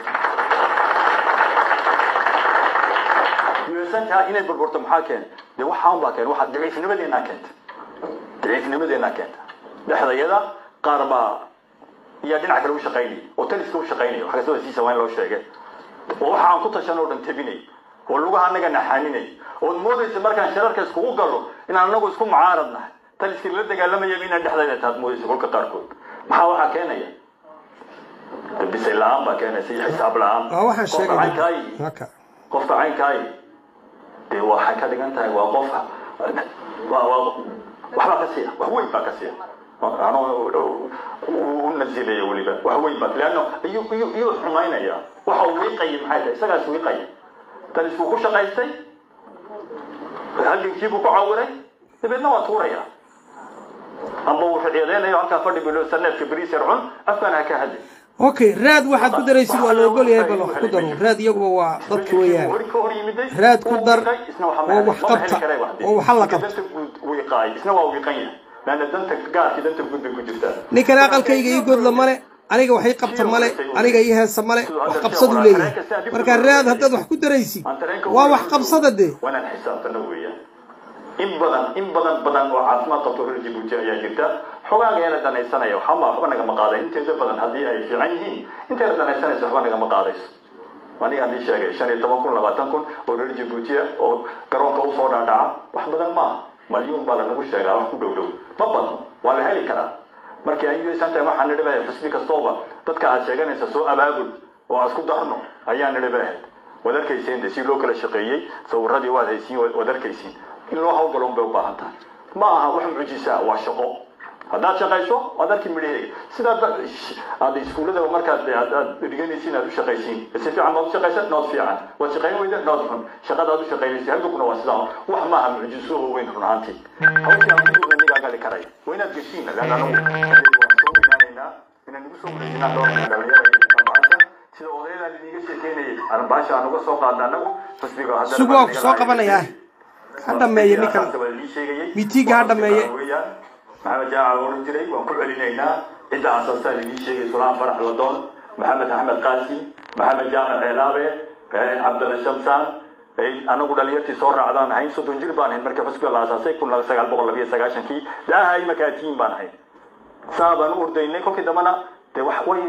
yuesantaa inay burburto maxaa keenay dee waxaan baa keenay waxaa daciifnimadeenaa keenta daciifnimadeenaa keenta dhexdayada qaar baa iyo dhinac kale u shaqaynaya oo taliska u shaqaynaya wax kastaba siisa waa in loo sheegay oo waxa aan ku tashan oo dhan tabinay oo lugaha annaga naxaaninay ood moodaysa markaan shirarka iskugu galo inaan anagu isku mucaarad nahay taliskii la dagaalamayaba inaan dhexdayda taad moodaysa kolka qaarkood maxaa waxaa keenaya bisay la-aan baa keenaysa iyo xisaab la-aan waa waxaan Qofka sheegay caynkaayi haka qofka caynkaayi dee waxay ka dhigan tahay waa qofka waa waa waxbaa ka siiya wax weyn baa ka siiya anoo u nasilaya weliba wax weyn baa leanno iyuu iyuu iyuu xumaynaya waxa uu wiiqaya maxay tahay isagaas wiiqaya taliskuu ku shaqaystay halgankiibuu ku cawiray dabeedna waa tuuraya amba uu ficiyadeynayo halkaa fadhi bilo saneefka beriis yar cun afkaan ha ka hadli okay raad waxaad ku daraysid waa la ogol yahay bal wax ku daro raad iyaguba waa dadka weeyaan raad ku dar oo wax qabta oo waxa la qabta isna waa wiiqan yahay laana danta gaarkii danta guud bay ku jirtaa ninkan aqalkayga ii godla male aniga wax ii qabta male aniga ii heesa male wax qabsaduu leeyahay marka raad haddaad wax ku daraysid waa wax qabsada dee waanaan xisaabtana weeyaan in badan in badan badan oo caafimaad qabto reer jabuuti ayaa jirta xogaaga yala danaysanaya waxama waxba nagama qaaday inteeda badan haddii ay fiican yihiin inteeda danaysanaysa waxba nagama qaadayso anigaan ii sheegay shan iyo toban kun labaatan kun oo reer jabuutiya oo garoonka usoo dhaadhaca wax badan maaha malyuun baa lanagu sheegaa wax ku dhow dhow ma badno waa la heli karaa markii ay usantahay waxaan nidhi bahay xusbi kastooba dadka aad sheeganaysa soo abaabul oo aan isku darno ayaa nidhi bahay waad arkaysiin de si loo kala shaqeeyey sawiradii waad haysiin waad arkaysiin in loo hawlgaloon bay u baahan tahay ma aha wax mucjisa waa shaqo haddaad shaqayso waad arki midhaheega sidaad aad iskuullada markaad aad dhiganaysiin aad u shaqaysiin si fiican baad u shaqaysa nood fiican waad shaqayn weyda nood xun shaqada aad u shaqaynaysa halkuna waa sidaa wax maaha mucjiso oo weyn run ahaantii hawsha aan kusuga nigaa gali karay waa inaad geshiin laana anagu waan soo weynaanaynaa inaan igu soo wareejinaa dhowrka dhalinyarada sida odayadaan idiga sheekeynayay arbaasha aan uga soo qaadna anagu xusbiga haddana sugo waa ku soo qabanayaa ha dhameeye ninkan mitiiga ha dhameeye maxamed jaaca oran jiray waan ku celinaynaa cidda asaasaan idiin sheegay sulaan farax ladoon maxamed axmed qaasi maxamed jaamac ceelaabe cabdalla shamsaan anagu dhalinyartii soo raacdaan ahayn soddon jir baan ahayn markii xusbiga la asaasay kun sagaal boqol labiyo sagaashankii daaha imakaatiin baan ahayn saa baan u ordaynay kolkii dambana de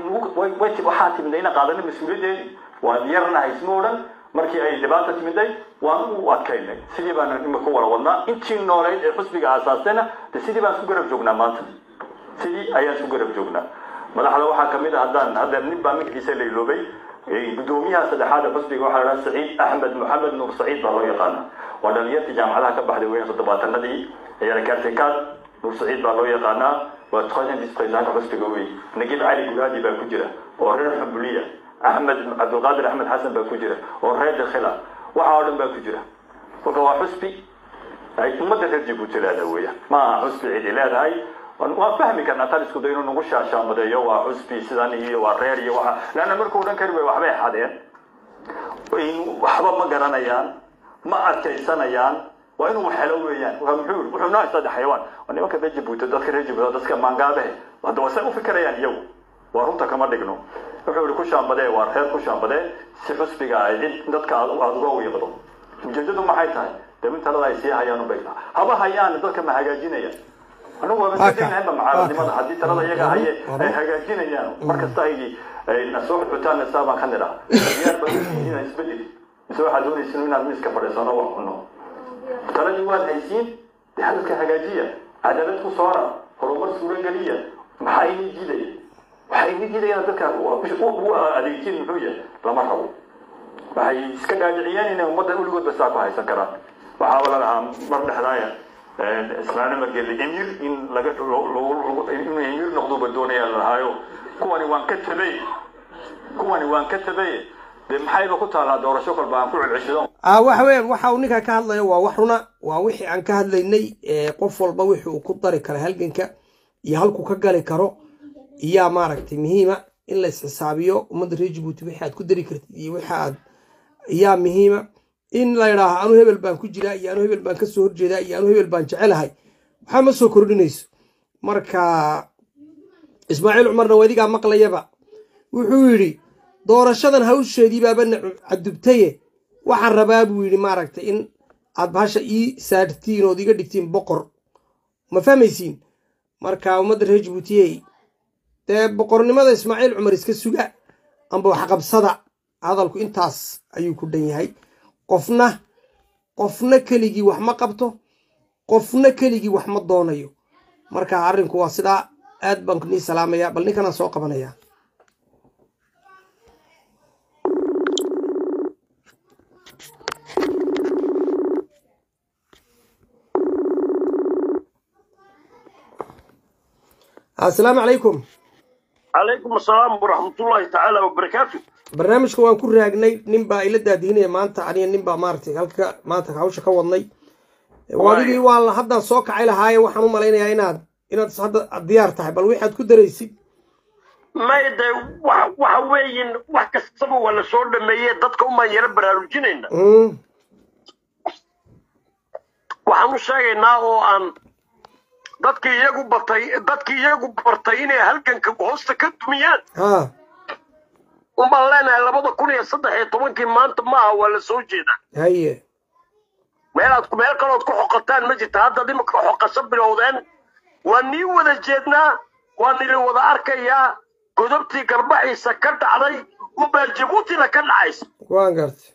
waxaa timidna ina qaadana mas-uuliyaddeedi waan yarnahay isma odhan markii ay dhibaata timiday waan u adkaynay sidii baan imika wala wadnaa intii nooleyd ee xusbiga aasaastayna de sidii baan isku garab joognaa maanta sidii ayaan isku garab joognaa madaxda waxaa kamid a haddaan hadda nin baa magaciisa la iloobay gudoomiyaha saddexaad ee xusbiga waxaa la saciid axmed maxamed nuur saciid baa loo yaqaana waa dhalinyartii jaamacadaha ka baxday weyn toddobaatanadii ayaa kaartikaad nuur saciid baa loo yaqaanaa waa troisième vice présidenta xusbiga wey nagib cali gulaadi baa ku jira oo reer xambuliya axmed cabdulqaadir axmed xasan baa ku jira oo reer dakhila waxa oo dhan baa ku jira kolka waa xusbi ay ummadda reer jabuuti leedahay weya ma aha xusbi cidi leedahay waan fahmi karnaa talisku da inuu nagu shaashaamadeeyo waa xusbi sidan iyo waa reer iyo waxa leanna markuu odhan kari way waxbay xadeen waxba ma garanayaan ma adkaysanayaan waa inuu helo weeyaan muxuu wuxuu noo saddex xayawaan waa nimanka reer jabuuti dadka reer jabuuti dadka maangaabehe hadda wasay u fikirayaan iyagu waa runta kama dhigno wuxuu yihi ku shaambadee waa reer ku shaambadee si xusbiga ay cid dadka aad uga wiiqdo ujeedadu maxay tahay dee in talada ay sii hayaan ubay haba hayaan dadka ma hagaajinayaan anigu waa masadeynahayba macaaradnimada haddii talada iyaga haye ay hagaajinayaan markasta ay nasoo xutaan saa baan ka nidhaa diyaar baa inaan isbedel mise waxaad doonaysin inaad miiska fadhiisano wax cuno taladii waad haysiin dee hadalka hagaajiya cadaalad ku soora horumar suurageliya maxaa ini diidaya waxay ini diidayaan dadka u adeegtiin muxuu yahay lama rabo waxay iska dhaadhiciyeen inay ummadda uligoodba saa ku haysan karaan waxaa la lahaa mar dhexdaaya ismaaiil margeli emir in laga inuu emir noqduba doonaya la lahaayo kuwani waan ka tabay kuwani waan ka tabay dee maxayba ku taalaa doorasho kolba aan ku celceshido ah waxa weeyaan waxa uu ninka ka hadlayo waa wax runa waa wixii aan ka hadlaynay qof walba wixii uu ku dari karo halganka iyo halkuu ka gali karo iyaa maaragtay muhiima in la isxisaabiyo ummadda reer jabuuti wixii aad ku dari kartid iyo wixii aad iyaa muhiima in la idhaaho anu hebel baan ku jiraa iyo anu hebel baan kasoo horjeedaa iyo anu hebel baan jecelahay waxaa ma soo kordhinayso marka ismaaciil cumarna wadigaa maqlayaba wuxuu yidhi doorashadan hawsheedii baaba na cadubtaye waxaan rabaa buu yidhi maaragtay in aad bahasha ii saartiin ood iga dhigtiin boqor ma fahmaysiin marka ummadda reer jabuutiyey dee boqornimada ismaaciil cumar iska suga amba waxqabsada hadalku intaas ayuu ku dhan yahay qofna qofna keligii wax ma qabto qofna keligii wax ma doonayo marka arrinku waa sidaa aad baan nii salaamaya bal ninkanaan soo qabanaya asalaamu calaykum calaykum asalaam waraxmatullaahi tacaala wabarakaatu barnaamijka waan ku raagnay nin baa ila daadihinaya maanta aniga nin baa maaragtay halka maanta hawsha ka wadnay wadigii waa la haddaan soo kacay lahaaye waxaan u malaynayaa inaad inaad hadda diyaar tahay bal waxaad ku daraysid may de wa waxa weeyin wax kastaba waa la soo dhameeye dadka umaan yaro baraarujinayna Mm, waxaan u sheegaynaa oo aan dadkii iyagu batay dadkii iyagu bartay inay halganka hoosta ka dumiyaan ha unbaan leenahay labada kun iyo saddex iyo tobankii maanta maaha waa la soo jeedaa haye meelaad meel kalood ku xoqataan ma jirta haddaad imika xoqasho bilowdeen waa nii wada jeednaa waa nili wada arkayaa godobtii garbaxiisa ka dhacday unbaa jabuutina ka dhacaysa waan gartay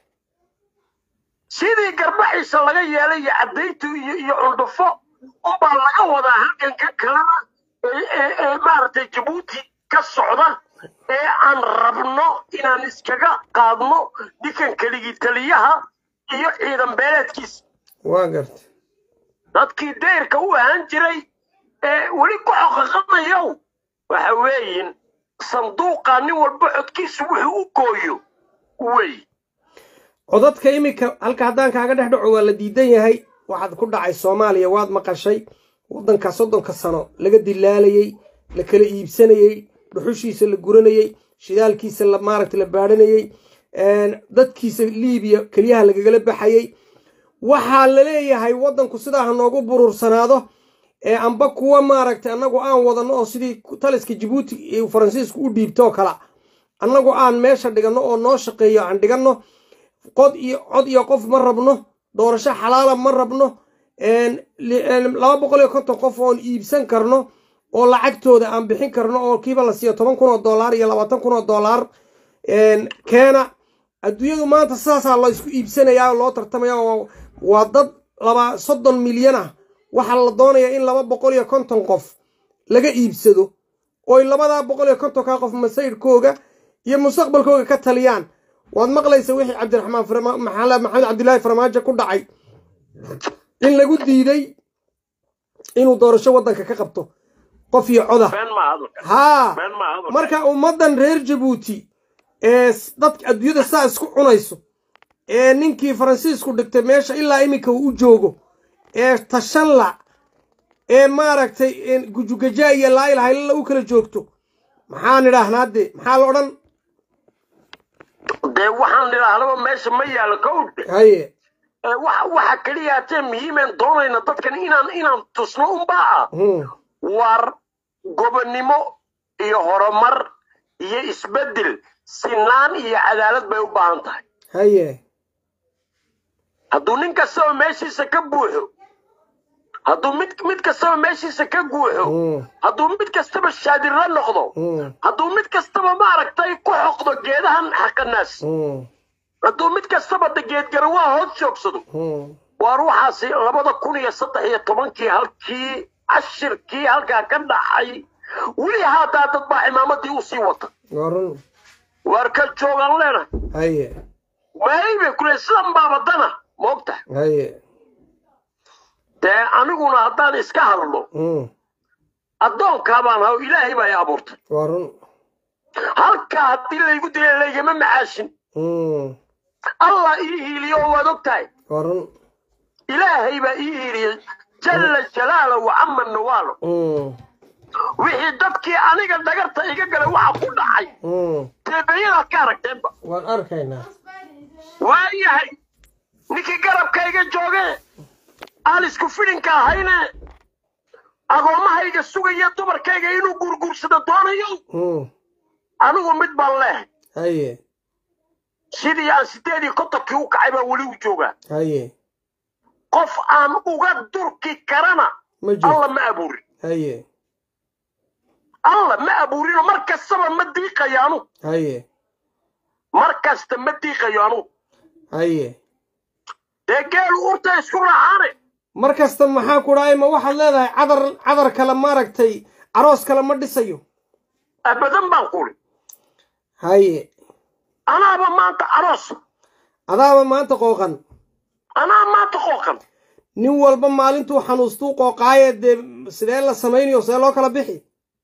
sidii garbaxiisa laga yeelay iyo caddayntu iyo iyo cundhufo unbaa laga wadaa halganka kalena ee ee- ee maaragtay jabuuti ka socda ee aan rabno inaan iskaga qaadno dhikan keligii taliyaha iyo ciidan beeleedkiisa waan gartay dadkii dayrka u ahaan jiray ee weli ku xoqaqanayow waxa weeyin sanduuqa nin walba codkiisu wuxuu u gooyo wey codadka iminka halka haddaan kaaga dhex dhaco waa la diidan yahay waxaad ku dhacay soomaaliya waad maqashay waddanka soddonka sano laga dilaalayey la kala iibsanayey dhuxushiisa la guranayey shidaalkiisa la maaragta la baadhanayey dadkiisa liibiya keliyaha lagagala baxayey waxaa la leeyahay waddanku sidaa ha noogu buruursanaado ee amba kuwa maaragtay annagu aan wadanno oo sidii taliska jabuuti iyo faransiisku u dhiibto oo kala annagu aan meesha dhiganno oo noo shaqeeyo aan dhiganno qod iyo cod iyo qof ma rabno doorasho xalaala ma rabno laba boqol iyo konton qof oon iibsan karno oo lacagtooda aan bixin karno oo kiiba la siiyo toban kun oo dollar iyo labaatan kun oo dollar keena adduunyadu maanta sidaasaa la isku iibsanayaa oo loo tartamaya oo waa dad laba soddon milyan ah waxaa la doonayaa in laba boqol iyo konton qof laga iibsado oy labadaa boqol iyo kontonkaa qof masayrkooga iyo mustaqbalkooga ka taliyaan waad maqlaysa wixii cabdiraxmaan maxamed cabdilaahi farmaajo ku dhacay in lagu diiday inuu doorasho waddanka ka qabto qof iyo coda haa marka ummaddan reer jabuuti ee dadka adduunyada saa isku cunayso ee ninkii faransiisku dhigtay meesha ilaa iminka uu u joogo ee tashanla ee maaragtay gujugajaa iyo laa ilaha illala u kala joogto maxaan idhaahnaa dee maxaa la odhan dee waxaan idhaahnaba meesha ma yaalo kowdhe haye waxa keliya hatee muhiimeen doonayna dadkan inaan inaan tusno unbaa ah war gobonnimo iyo horumar iyo isbeddel sinaan iyo cadaalad bay u baahan tahay haye hadduu nin kastaba meeshiisa ka buuxo hadduu mid mid kastaba meeshiisa ka guuxo hadduu mid kastaba shaadirla noqdo hadduu mid kastaba maaragtay ku xoqdo geedahan xaqanaas hadduu mid kastaba geedgarawaa hoos joogsado waa ruuxaasi labada kun iyo saddex iyo tobankii halkii cashirkii halkaa ka dhaxay weli haadaa dad baa cimaamadii u sii wata warun waar ka joogaan leena haye waayay bay kule sidan baabadana moogta haye dee aniguna haddaan iska hadlo addoonkaa baan haw ilaahay baa i abuurtay warun halkaa haddii laygu dilay laygama macaashin allah ii hiiliyo oo waad og tahay warun ilaahay baa ii hiiliyey jalla jalaala wa cama nawaalo wixii dadkii aniga dhagarta iga galay waxa ku dhacay teebeyadaad ka aragteenba waan arkaynaa waayahay ninkii garabkayga jooge aan isku fidhinka ahayne agoomahayga sugaya dumarkayga inuu guurguursado doonayo anigu mid baan leehay haye sidii aan sideed iyo kontonkii u kacay baa weli u joogaa haye qof aan uga durki karana ma jirto alla ma abuurin haye alla ma abuurino mar kastaba ma diiqayo anu haye mar kasta ma diiqayo anu haye dee geelu urta isku raacaane mar kasta maxaa ku dhahay ma waxaad leedahay cadar cadar kale maaragtay aroos kale ma dhisayo abadan baan quri haye anaaba maanta aroos adaaba maanta qooqan anaa maanta qooqan nin walba maalintuu xanuustuu qooqaaye dee sidee la samaynayo see loo kala bixi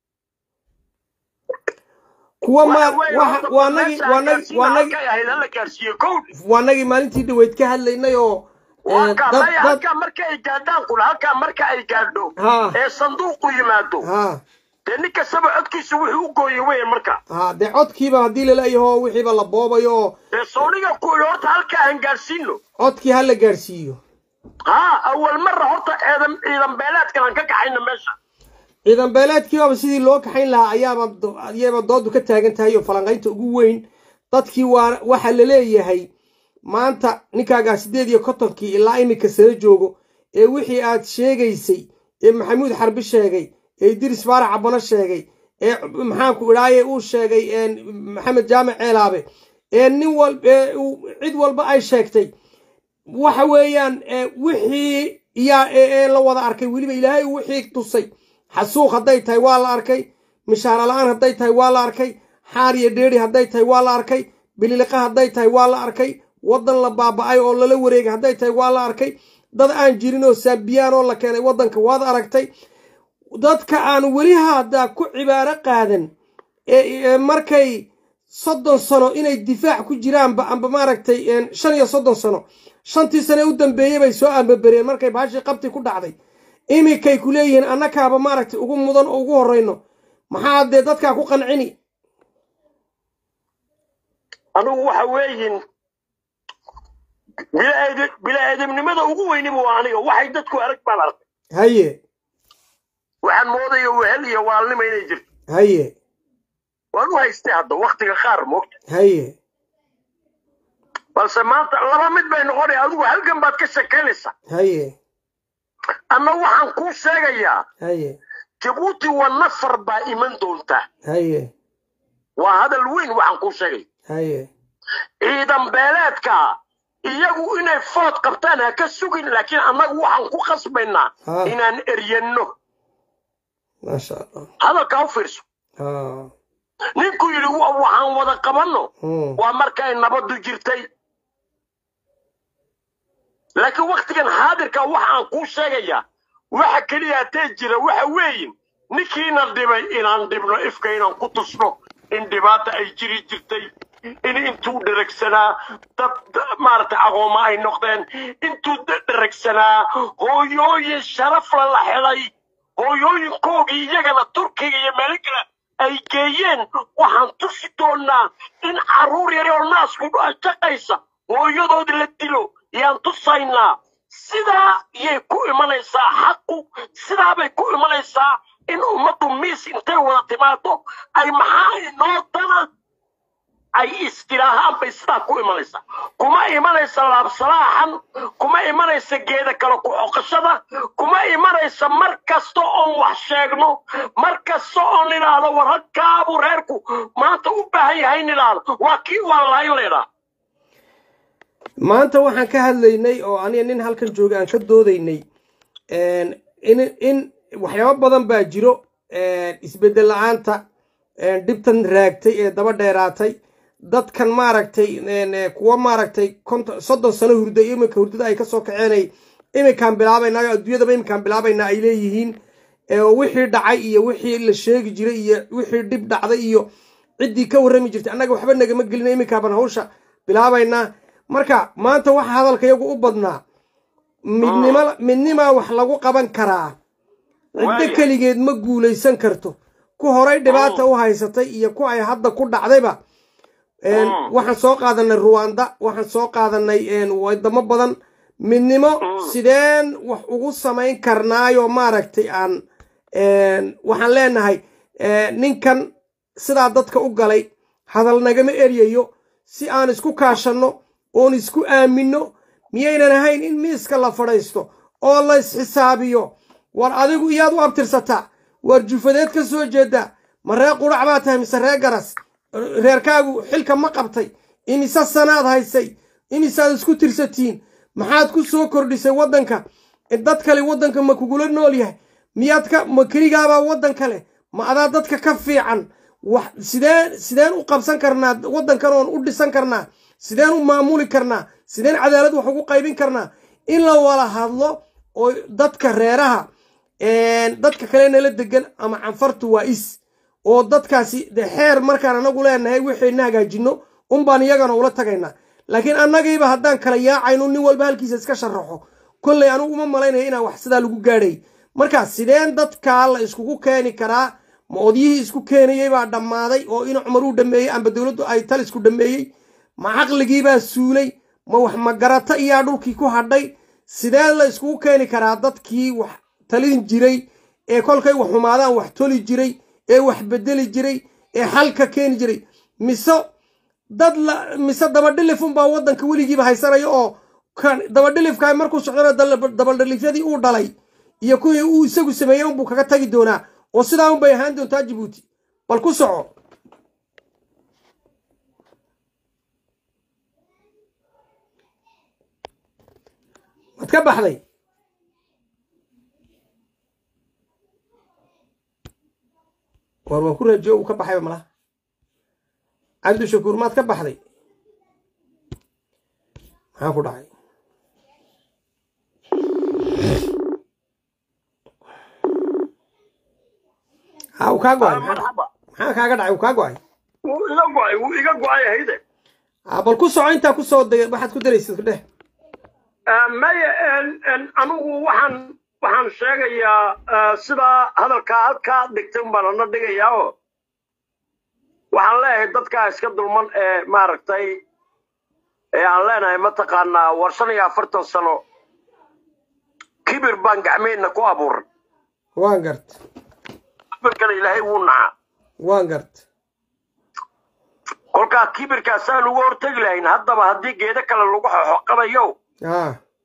kuwa ma waxa- waa nagi waa nagi waa nagi la gaarsiiye kow waa nagii maalintii dhaweyd ka hadlaynay oo eh, halkaa dad maya dad halkaa marka ay gaadhaan kula halkaa marka ay gaadho Ha. ee sanduuqu yimaado ha dee nin kastaba codkiisa wuxuu u gooye weyn marka ha dee codkiiba haddii laleeyaho wixiiba la boobayo oo dee sooniga kuwi horta halkaa aan gaadhsiino codkii ha la gaadhsiiyo haa awal marra horta ciidan ciidan beeleedkan aan ka kaxayno meesha ciidan beeleedkiibaba sidii loo kaxayn lahaa ayaaba do- ayayba doodu ka taagan tahay oo falanqaynta ugu weyn dadkii waa waxa la leeyahay maanta ninkaagaa siddeed iyo kontonkii ilaa iminka sala joogo ee wixii aad sheegaysay ee maxamuud xarbi sheegay ee idris faarax cabano sheegay ee maxaanku idhaaye uu sheegay een, maxamed jaamac ceelaabe ee nin wal ee uu- cid walba ay sheegtay waxa weeyaan ee, wixii yaa ee ee la wada arkay weliba ilaahay wixii tusay xasuuq hadday tahay waa la arkay mishaara la-aan hadday tahay waa la arkay xaar iyo dheeri hadday tahay waa la arkay bililiqa hadday tahay waa la arkay waddan la baaba'ay oo lala wareegay hadday tahay waa la arkay dad aan jirin oo saabiyaan oo la keenay waddanka waad aragtay dadka aan weli haddaa ku cibaaro qaadan ee ee markay soddon sano inay difaac ku jiraanba amba maaragtay een, shan iyo soddon sano shantii sane u dambeeyey bay soo ambabereen markay baashii qabti ku dhacday iminkay ku leeyihiin annakaaba maaragtay ugu mudan oo ugu horrayno maxaa dee dadkaa ku qancini anigu waxa weeyin bilaaad- bilaaadamnimada ugu weyniba waa aniga waxay dadku arag baan arkay haye waxaan moodaya wehel iyo waalnima inay jirto haye waan u haystay hadda waktiga qaar moogta haye balse maanta laba mid bay noqonaya adigu halgan baad ka shekeynaysaa haye anna waxaan kuu sheegayaa haye jabuuti waa nafar baa iman doontaa haye waa hadal weyn waxaan kuu sheegaya haye ciidan beeleedka iyagu inay food qabtaan ha ka sugin laakiin annagu waxaan ku qasbaynaa Ha. inaan eryanno maasha allah hadalkaa u fiirso ha ninku yidhi "Wa- waxaan wada qabanno Hmm. waa markay nabaddu jirtay laakiin waktigan xaadirka waxaan kuu sheegayaa waxa keliya hatee jira waxa weeyin ninkiina dhibay inaan dhibno ifka inaan ku tusno in dhibaata ay jiri jirtay in intuu dheragsanaa dad maaragtay aqooma ay noqdeen intuu da- dheragsanaa hooyooyin sharafla la xelay hooyooyinkoogii iyagana turkiga iyo meelo kale ay geeyeen waxaan tusi doonaa in carruur yar oo naasku shaqaysa hooyadood la dilo yaan tusaynaa sidaa yay ku imanaysaa xaqu sidaa bay ku imanaysaa in ummaddu miis intay wada timaado ay maxaa inoo dana ay istiraahaan bay sidaa ku imanaysaa kuma imanaysa laabsalaaxan kuma imanaysa geeda kale ku xoqashada kuma imanaysa mar kasta oon wax sheegno mar kasta oon idhaahdo war halkaabu reerku maanta u baahan yahay in idhaahdo waa kii waa lahayn leedhaa maanta waxaan ka hadlaynay oo aniga nin halkan jooga aan ka doodaynay een, in in waxyaabo badan baa jiro een, isbeddel la-aanta een, dhibtan raagtay ee daba dheeraatay dadkan maaragtay een, ee, kuwa maaragtay konton soddon sano hurday iminka hurdada ay kasoo kaceenay iminkaan bilaabaynaa adduunyadaba iminkaan bilaabaynaa ay leeyihiin ee, oo wixii dhacay iyo wixii la sheegi jiray iyo wixii dhib dhacday iyo ciddii ka warrami jirtay annaga waxba nagama gelina iminkaabaan hawsha bilaabaynaa marka maanta waxa hadalka iyagu u badnaa midnimo midnimaa wax lagu qaban karaa ciddo Waaya. keligeed ma guulaysan karto ku horay dhibaata u haysatay iyo ku ay hadda ku dhacdayba Een, Mm. waxaan soo qaadanay ruwanda waxaan soo qaadanay een, wadamo badan midnimo sideen wax ugu samayn karnaayo maaragtay aan een, waxaan leenahay ee, ninkan sidaa dadka u galay hadal nagama eryayo si aan isku kaashanno oon isku aaminno miyaynan ahayn in miiska la fadhiisto oo la isxisaabiyo war adigu iyaad u abtirsataa war jufadeed ka soo jeeda ma reer qurac baa tahay mise reer garas reerkaagu xilka ma qabtay imise sanaad haysay imisaad isku tirsatiin maxaad ku soo kordhisay waddanka dad kale waddanka ma kugula nool yahay miyaad ka ma keligaabaa waddan kale ma adaa dadka ka fiican wax sideen sideen u qabsan karnaa waddankan oon u dhisan karnaa sideen u maamuli karnaa sideen cadaalad wax ugu qaybin karnaa in la wada hadlo oo dadka reeraha een, dadka kale nala degan ama canfartu waa is oo dadkaasi de xeer markaan anagu leenahay wixayna hagaajinno unbaan iyagana ula tagaynaa laakiin annagiiba haddaan kala yaacayno nin walba halkiisa iska sharaxo kolley anigu uma malaynaya inaan wax sidaa lagu gaadhay marka sideen dadkaa la iskugu keeni karaa ma odyihii isku keenayey baa dhammaaday oo ina cumar uu dhameeyey amba dowladdu ay talisku dhameeyey ma caqligiibaa suulay ma wax magarata iyaa dhulkii ku hadhay sidee la iskugu keeni karaa dadkii wax talin jiray ee kolkay wax xumaadaan wax toli jiray ee wax bedeli jiray ee xalka keeni jiray mise dad la mise dabadhilifun baa waddanka weligiiba haysanaya oo kan dabadhilifka markuu socdona dal- dabadhilifyadii uu dhalay iyo kuwii uu isagu sameeyey unbuu kaga tagi doonaa oo sidaa unbay ahaan doontaa jabuuti bal ku soco waad ka baxday war waan ku rajiyo uu ka baxayba malaha cabdishakuur maad ka baxday maxaa ku dhacay ha uu kaa go-ay Ah, marxaba maxaa kaaga dhacay uu kaa go-ay wuu iga go-ay wuu iga go-ay hayde ha bal ku soco intaa ku soo degay waxaad ku daraysid dheh Ah, maya en- en, anigu waxaan waxaan sheegayaa ah, sidaa hadalkaa halkaa dhigtay un baan ana dhigayaa oo waxaan leeyahay dadkaa iska dulman ee maaragtay ee aan leenahay mataqaanaa war shan iyo afartan sano kibir baan gacmeenna ku abuuran waan gart kibirkana ilaahay wuu nacaa waan gart kolkaa kibirkaasaan uga hortegi lahayn haddaba haddii geedo kale lagu xoxoqabayo ha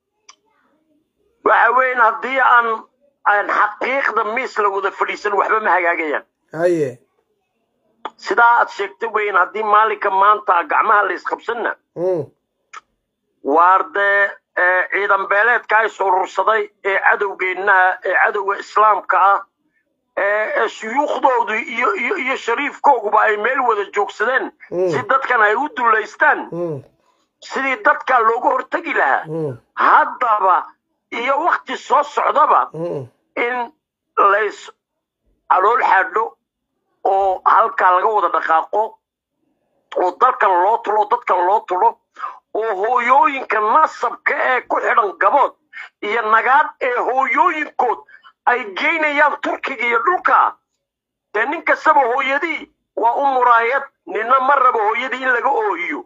waxa weyn haddii aan aan xaqiiqda miis la wada fadhiisan waxba ma hagaagayaan haye sidaa aad sheegtay weyn haddii maalinka maanta gacmaha la isqabsanna mm. waar dee ee, ciidan beeleedka is urursaday ee cadowgeennaha ee cadowga islaamka ah ee ee shuyuukhdoodu iyo iyo iyo shariifkooguba ay meel wada joogsadeen Mm. si dadkan ay u dullaystaan Mm. sidii dadka looga hortegi lahaa Mm. haddaba iyo wakti soo socdaba Mm. in lays calool xaadho oo halkaa laga wada dhaqaaqo oo dalkan loo tulo dadkan loo tulo oo hooyooyinka nasabka ee ku xidhan gabood iyo nagaad ee hooyooyinkood ay geynayaan turkiga iyo dhulka dee nin kastaba hooyadii waa u muraayad nina ma rabo hooyadii in laga oohiyo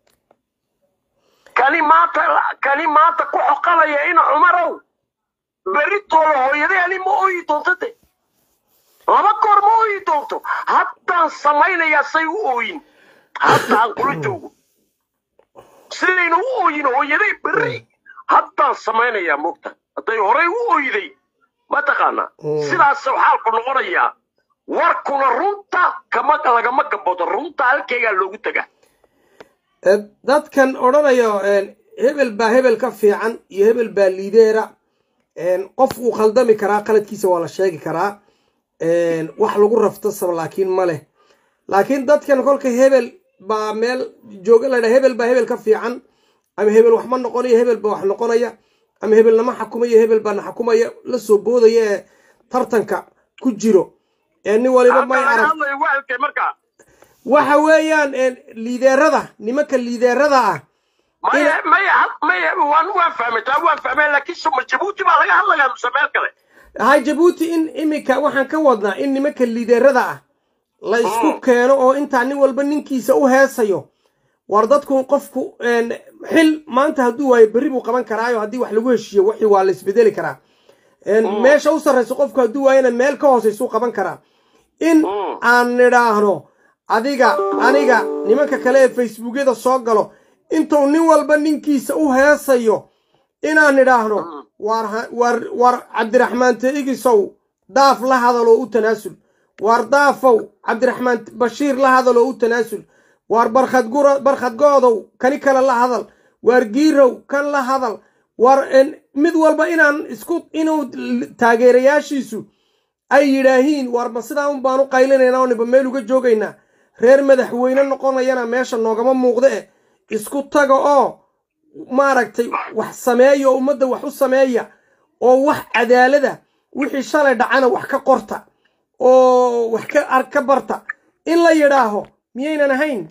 kani maanta kani maanta ku xoqalaya ina cumarow berritooda hooyadii ani ma ooyi doonto de laba goor ma ooyi doonto haddaan samaynayaa say u ooyin haddaan kula joogo sidayna u ooyin hooyaday berri haddaan samaynayaa mogta hadday horay u ooyday mataqaanaa Mm. sidaasuu xaalku noqonayaa warkuna runta kama lagama gabado runta halkeegaa loogu tagaa Eh, dadkan odhanayo een, hebel baa hebel ka fiican iyo hebel baa liideera een, qof uu khaldami karaa qaladkiisa waa la sheegi karaa een, wax lagu raftasaba laakiin ma leh laakiin dadkan kolka hebel baa meel jooga ladha hebel baa hebel ka fiican ama hebel wax ma noqonayo hebel baa wax noqonaya ama hebel nama xakumayo hebel baa na xakumaya la soo boodaya ee tartanka ku jiro ee nin waliba may Halka laga arag hadlayo waa halkee markaa waxa weeyaan een, liideerada nimanka liideerada ah maya Ina- maya maya waan waan fahmay taa waan fahmay laakiin suma jabuuti baa laga hadlayaa mise meel kale hay jabuuti in iminka waxaan ka wadnaa in nimanka liideerada ah la isku keeno oo intaa nin walba ninkiisa u heesayo war dadku qofku een, xil maanta hadduu waayo berri buu qaban karaayo haddii wax lagu heshiiyo wixii waa la isbedeli karaa Een, meesha u sarrayso qofku hadduu waayana meel ka hoosaysuu qaban karaa in aan nidhaahno adiga aniga nimanka kale ee facebookyada soo galo intuu nin walba ninkiisa u heesayo inaan nidhaahno war ha- war war cabdiraxmaan teigisow daaf la hadal oo u tanaasul war daafow cabdiraxmaan bashiir la hadal oo u tanaasul war barkhad gura barkhad goodow kani kale la hadal war giirow kan la hadal war en, mid walba inaan isku inuu l- taageerayaashiisu ay yidhaahiin war ma sidaa un baan u qaylinaynaa oo niba meel uga joogaynaa reer madaxweyne noqonayana meesha noogama muuqda eh isku taga oo maaragtay wax sameeya oo ummadda wax u sameeya oo wax cadaalada wixii shalay dhacana wax ka qorta oo wax ka ar ka barta in la yidhaaho miyaynan ahayn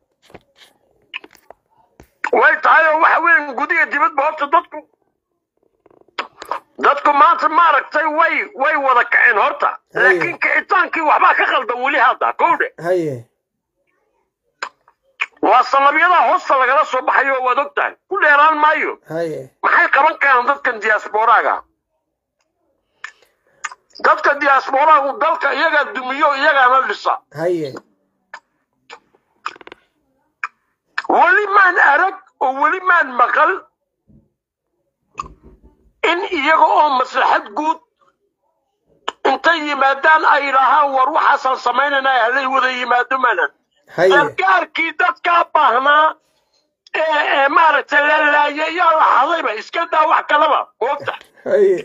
way tahay oo waxa weyn gudiga dibadba horta dadku dadku maanta maaragtay way way wada kaceen horta Haye. laakiin kicitaankii waxbaa ka qaldan weli hadda kowdhe haye waa sanabyada hoosta lagala soo baxayo waad og tahay ku dheeraan maayo haye maxay qaban karaan dadkan diasporaaga dadka diasporaagu dalka iyagaa dumiyo iyagaana dhisa haye weli maan arag oo weli maan maqal in iyaga oo maslaxad guud intay yimaadaan ay yidhaahaan war waxaasaan samaynanaa halay wada yimaado maanan haye gargaarkii dadkaa baahnaa ee ee maaragtay la laayay yaa la hadayba iska daa wax kalaba moogta haye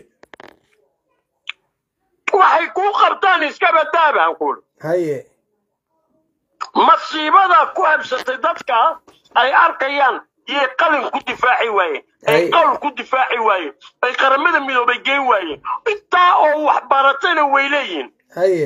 waxay kuu qabtaan iska badaabaan kuuli haye masiibada ku habsatay dadka ay arkayaan yay qalin ku difaaci waayeen ay Ay. qawl ku difaaci waayeen ay qaramada midoobay geen waayeen intaa oo wax baratayna way leeyihiin haye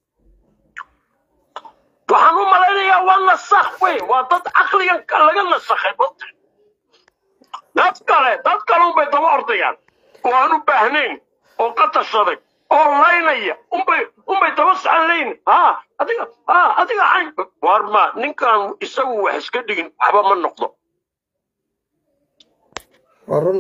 waxaan u malaynayaa waa nasakh wey waa dad caqligan ka- laga nasakhay badda dad kale dad kale unbay daba ordayaan oo aan u baahnayn oo ka tashaday oo laynaya unbay unbay daba socon leyn ha adiga ha adiga cayn war ma ninkan isagu wax iska dhigin waxba ma noqdo waa run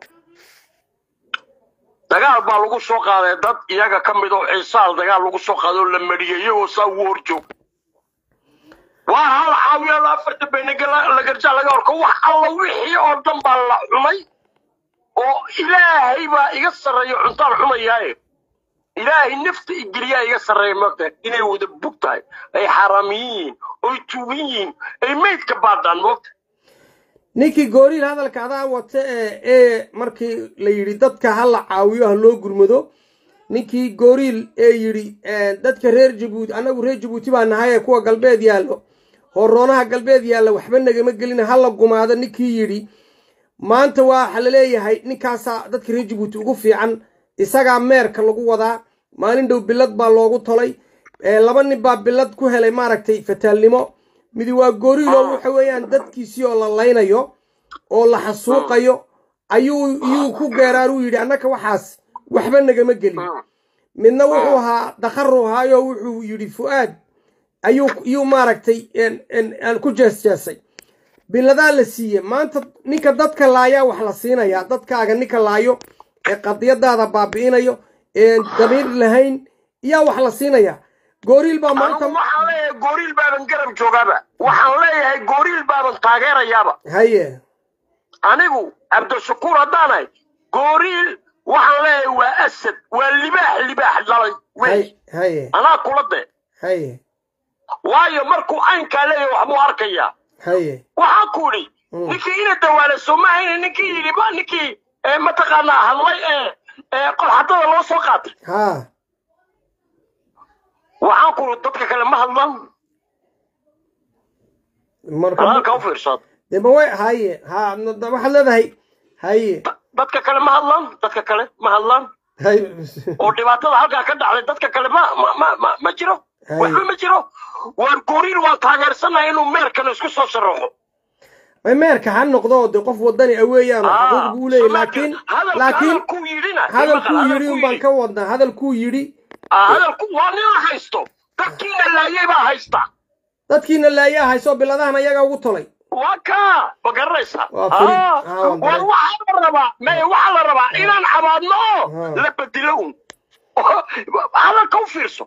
dagaal baa lagu soo qaaday dad iyaga ka mid oo ciisaal dagaal lagu soo qaaday oo la mariyay iyagoo saa ugu horjoog waa hal caawiya la afarta beenaga la garjaa laga horko wax alla wixii oo dhan baa la cunay oo ilaahay baa iga sarreeya cuntaan cunayaaye ilaahay nafta igeliyaa iga sarreeya moogtahay inay wada bug tahay ay xaaraamiyin yihiin oy tuugan yihiin ay meydka baadhaan moogta ninkii gooriil hadalka adaa wata ee ee markii la yidhi dadka ha la caawiyo ha loo gurmado ninkii gooriil ee yidhi eh, dadka reer jabuuti annagu reer jabuuti baa nahay ee kuwa galbeed yaallo horoonaha galbeed yaalla waxba nagama gelina ha la gumaado ninkii yidhi maanta waxa la leeyahay ninkaasaa dadka reer jabuuti ugu fiican isagaa meerka lagu wadaa maalin dhow bilad baa loogu tolay ee laba nin baa bilad ku helay maaragtay fataalnimo midi waa goriilo waxa weeyaan dadkiisii oo la laynayo oo la xasuuqayo ayuu iyuu ku geeraaruu yidhi annaka waxaas waxba nagama gelin midna wuxuu ahaa dakharu ahaayo wuxuu yidhi fu'aad ayuu iyuu maaragtay en- en- en ku jeesjeesay biladaa la siiye maanta ninka dadka laayaa wax la siinayaa dadkaaga ninka laayo ee qadiyadaada baabi'inayo ee damiir lahayn yaa wax la siinayaa gooriil baa maanta anigu waxaan leeyahay gooriil baaban garab joogaaba waxaan leeyahay gooriil baaban taageerayaaba haye anigu cabdishakuur haddaanahay gooriil waxaan leeyahay waa asad waa libaax libaax dhalay wey hay- haye anaa kula de haye waayo markuu caynkaa leeyahay waxbuu arkayaa haye waxaan ku idhi Mm. ninkii ina dawaala soomahayna ninkii yidhi ba ninkii ee, mataqaanaa hadlay ee ee qolxadada loo soo qaatay haa waxaan ku idhi dadka kale ma hadlan marka halka u fiirsad dee ma way haye ha no- da- waxaad leedahay haye dadka kale ma hadlan dadka kale ma hadlan haye oo dhibaatada halkaa ka dhacday dadka kale ma ma ma ma, ma jiro Hay. waxba ma jiro waan gooriil waan taageersanahay inuu meerkana isku soo sharaxo may meerka ha noqdo de qof wadani ah weeyaan oo xuquuq buu leeyahay laakiin laakiin ku yidhi yidhina hadalkuu yidhi un baan ka wadnaa hadalkuu yidhi hadalku waa nin la haysto dadkiina laayay baa haysta dadkiina laayaa hayso biladahan ayaga ugu tolay waa kaa ma garanaysaa Waa fuli- Ah, ah, waan war garan- waxaa la rabaa may waxaa la rabaa inaan cabaadno oo Ah. la bedelo un hadalka u fiirso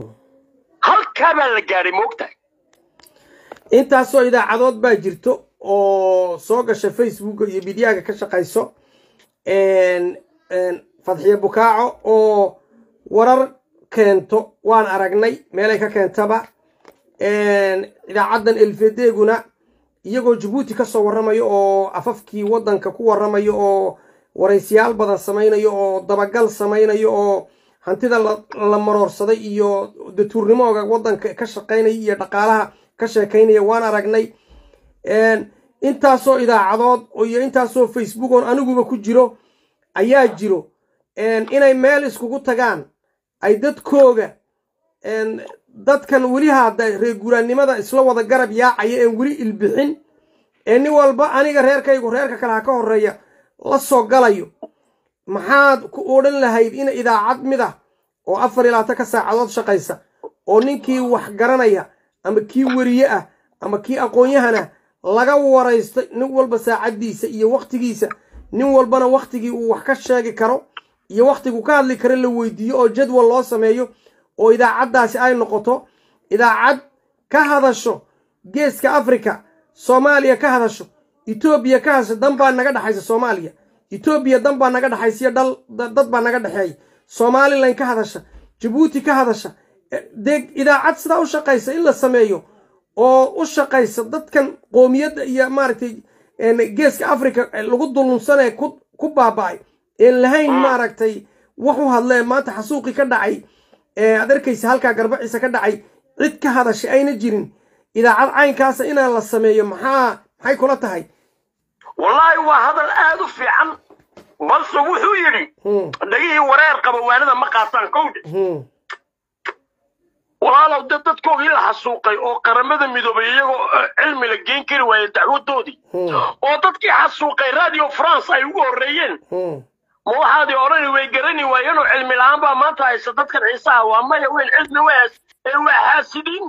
halkaa baa la gaadhay moogtahay intaasoo idaacadood baa jirto oo soo gasha facebooka iyo midyaga ka shaqayso een- een fadxiye bukaaco oo warar keento waan aragnay meelay ka keentaba een, idaacaddan elfedeeguna iyagoo jabuuti ka soo warramayo oo afafkii waddanka ku warramayo oo waraysiyaal badan samaynayo oo dabagal samaynayo oo hantida la, la maroorsaday iyo datuurnimooga waddanka ka shaqaynaya iyo dhaqaalaha ka sheekaynaya waan aragnay een, intaasoo idaacadood oo iyo intaasoo facebook oon aniguba ku jiro ayaa jiro een, inay meel iskugu tagaan ay dadkooga een, dadkan weli hadda reer guuraannimada isla wada garab yaacaya een weli ilbixin ee nin walba aniga reerkaygu reerka kale ha ka horreeya la soo galayo maxaad ku odhan lahayd in idaacad mid ah oo afar iyo labaatan saacadood shaqaysa oo ninkii wax garanaya ama kii weriye ah ama kii aqoon-yahana laga waraysto nin walba saacaddiisa iyo wakhtigiisa nin walbana wakhtigii uu wax ka sheegi karo iyo wakhtiguu ka hadli karo la weydiiyo oo jadwal loo sameeyo oo idaacaddaasi ay noqoto idaacad ka hadasho geeska afrika soomaaliya ka hadasho etoobiya ka hadasho dan baa naga dhexaysa soomaaliya etoobiya dan baa naga dhexaysiyo dhal da- dad baa naga dhexeeya somalilan ka hadasha jabuuti ka hadasha Eh, dee idaacad sidaa u shaqaysa in la sameeyo oo u shaqaysa dadkan qoomiyadda iyo maaragtay een, geeska africa eh, lagu dulunsanee ku ku baaba'ay een lahayn maaragtay wax u hadlee maanta xasuuqi ka dhacay ee aad arkaysa halkaa garbaciisa ka dhacay cid ka hadashay ayna jirin idaacad caynkaasa inaan la sameeyo maxaa maxay kula tahay wallaahi waa hadal aad u fiican balse wuxuu yidhi Hmm, dhagihii wareer qaba waanida ma qaataan kowdhe hmm, walaalow dad dadkoogii la xasuuqay oo qaramada midoobay iyagoo eh, cilmi la geen kari waayey dacwadoodii hmm, oo dadkii xasuuqay radio france ay ugu horreeyeen hmm. ma waxaadii odhani way garani waayeen oo cilmi la-aan baa maanta haysa dadkan ciisaha waa maya weyn cilmi wees ee waa xaasidiin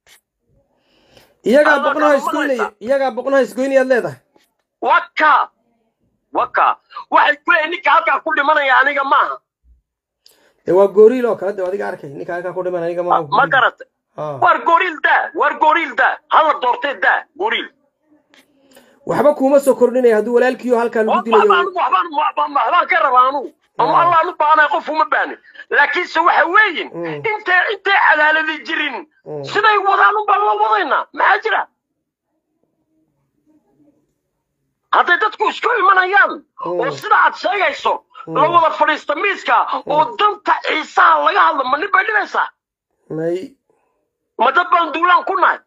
iyagaa Alla boqnaha kama isgoynaya maqlaysaa. iyagaa boqnaha isgoynayaad leedahay waka waka waxay ku leeyihin ninka halkaa ku dhimanaya aniga maaha dee waa gooriil oo kale de adiga arkay ninka halkaa ku dhiman aniga ma ma garatay Ah. war goriil daa war goriil daa hala doortee daa goriil waxba kuuma soo kordhinaya hadduu walaalkiiyo halkaa lagu waxbaan dilayo waxbaan waxbaan waxbaan ka rabaa anugu ama allaan u baahnay qof uma baahni laakiinse waxa weeyin Mm. intay intay cadaaladi jirin Mm. siday wadaan unbaan la wadaynaa maxaa jira hadday dadku isku imanayaan Mm. oo sida aad sheegayso la wada fadhiista miiska oo danta ciisaha laga hadlo ma nin bay dhibaysaa may ma dad baan duulaan ku nahay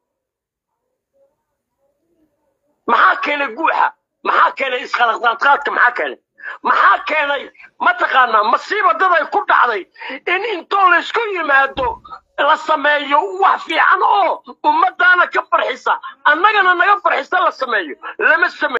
maxaa keenay guuxa maxaa keenay isqalaqdaadqaadka maxaa keenay maxaa keenay mataqaanaa masiiba dad ay ku dhacday in intoo laysku yimaado la sameeyo wax fiican oo ummadaana ka farxisa annagana naga farxisa la sameeyo lama sameeyo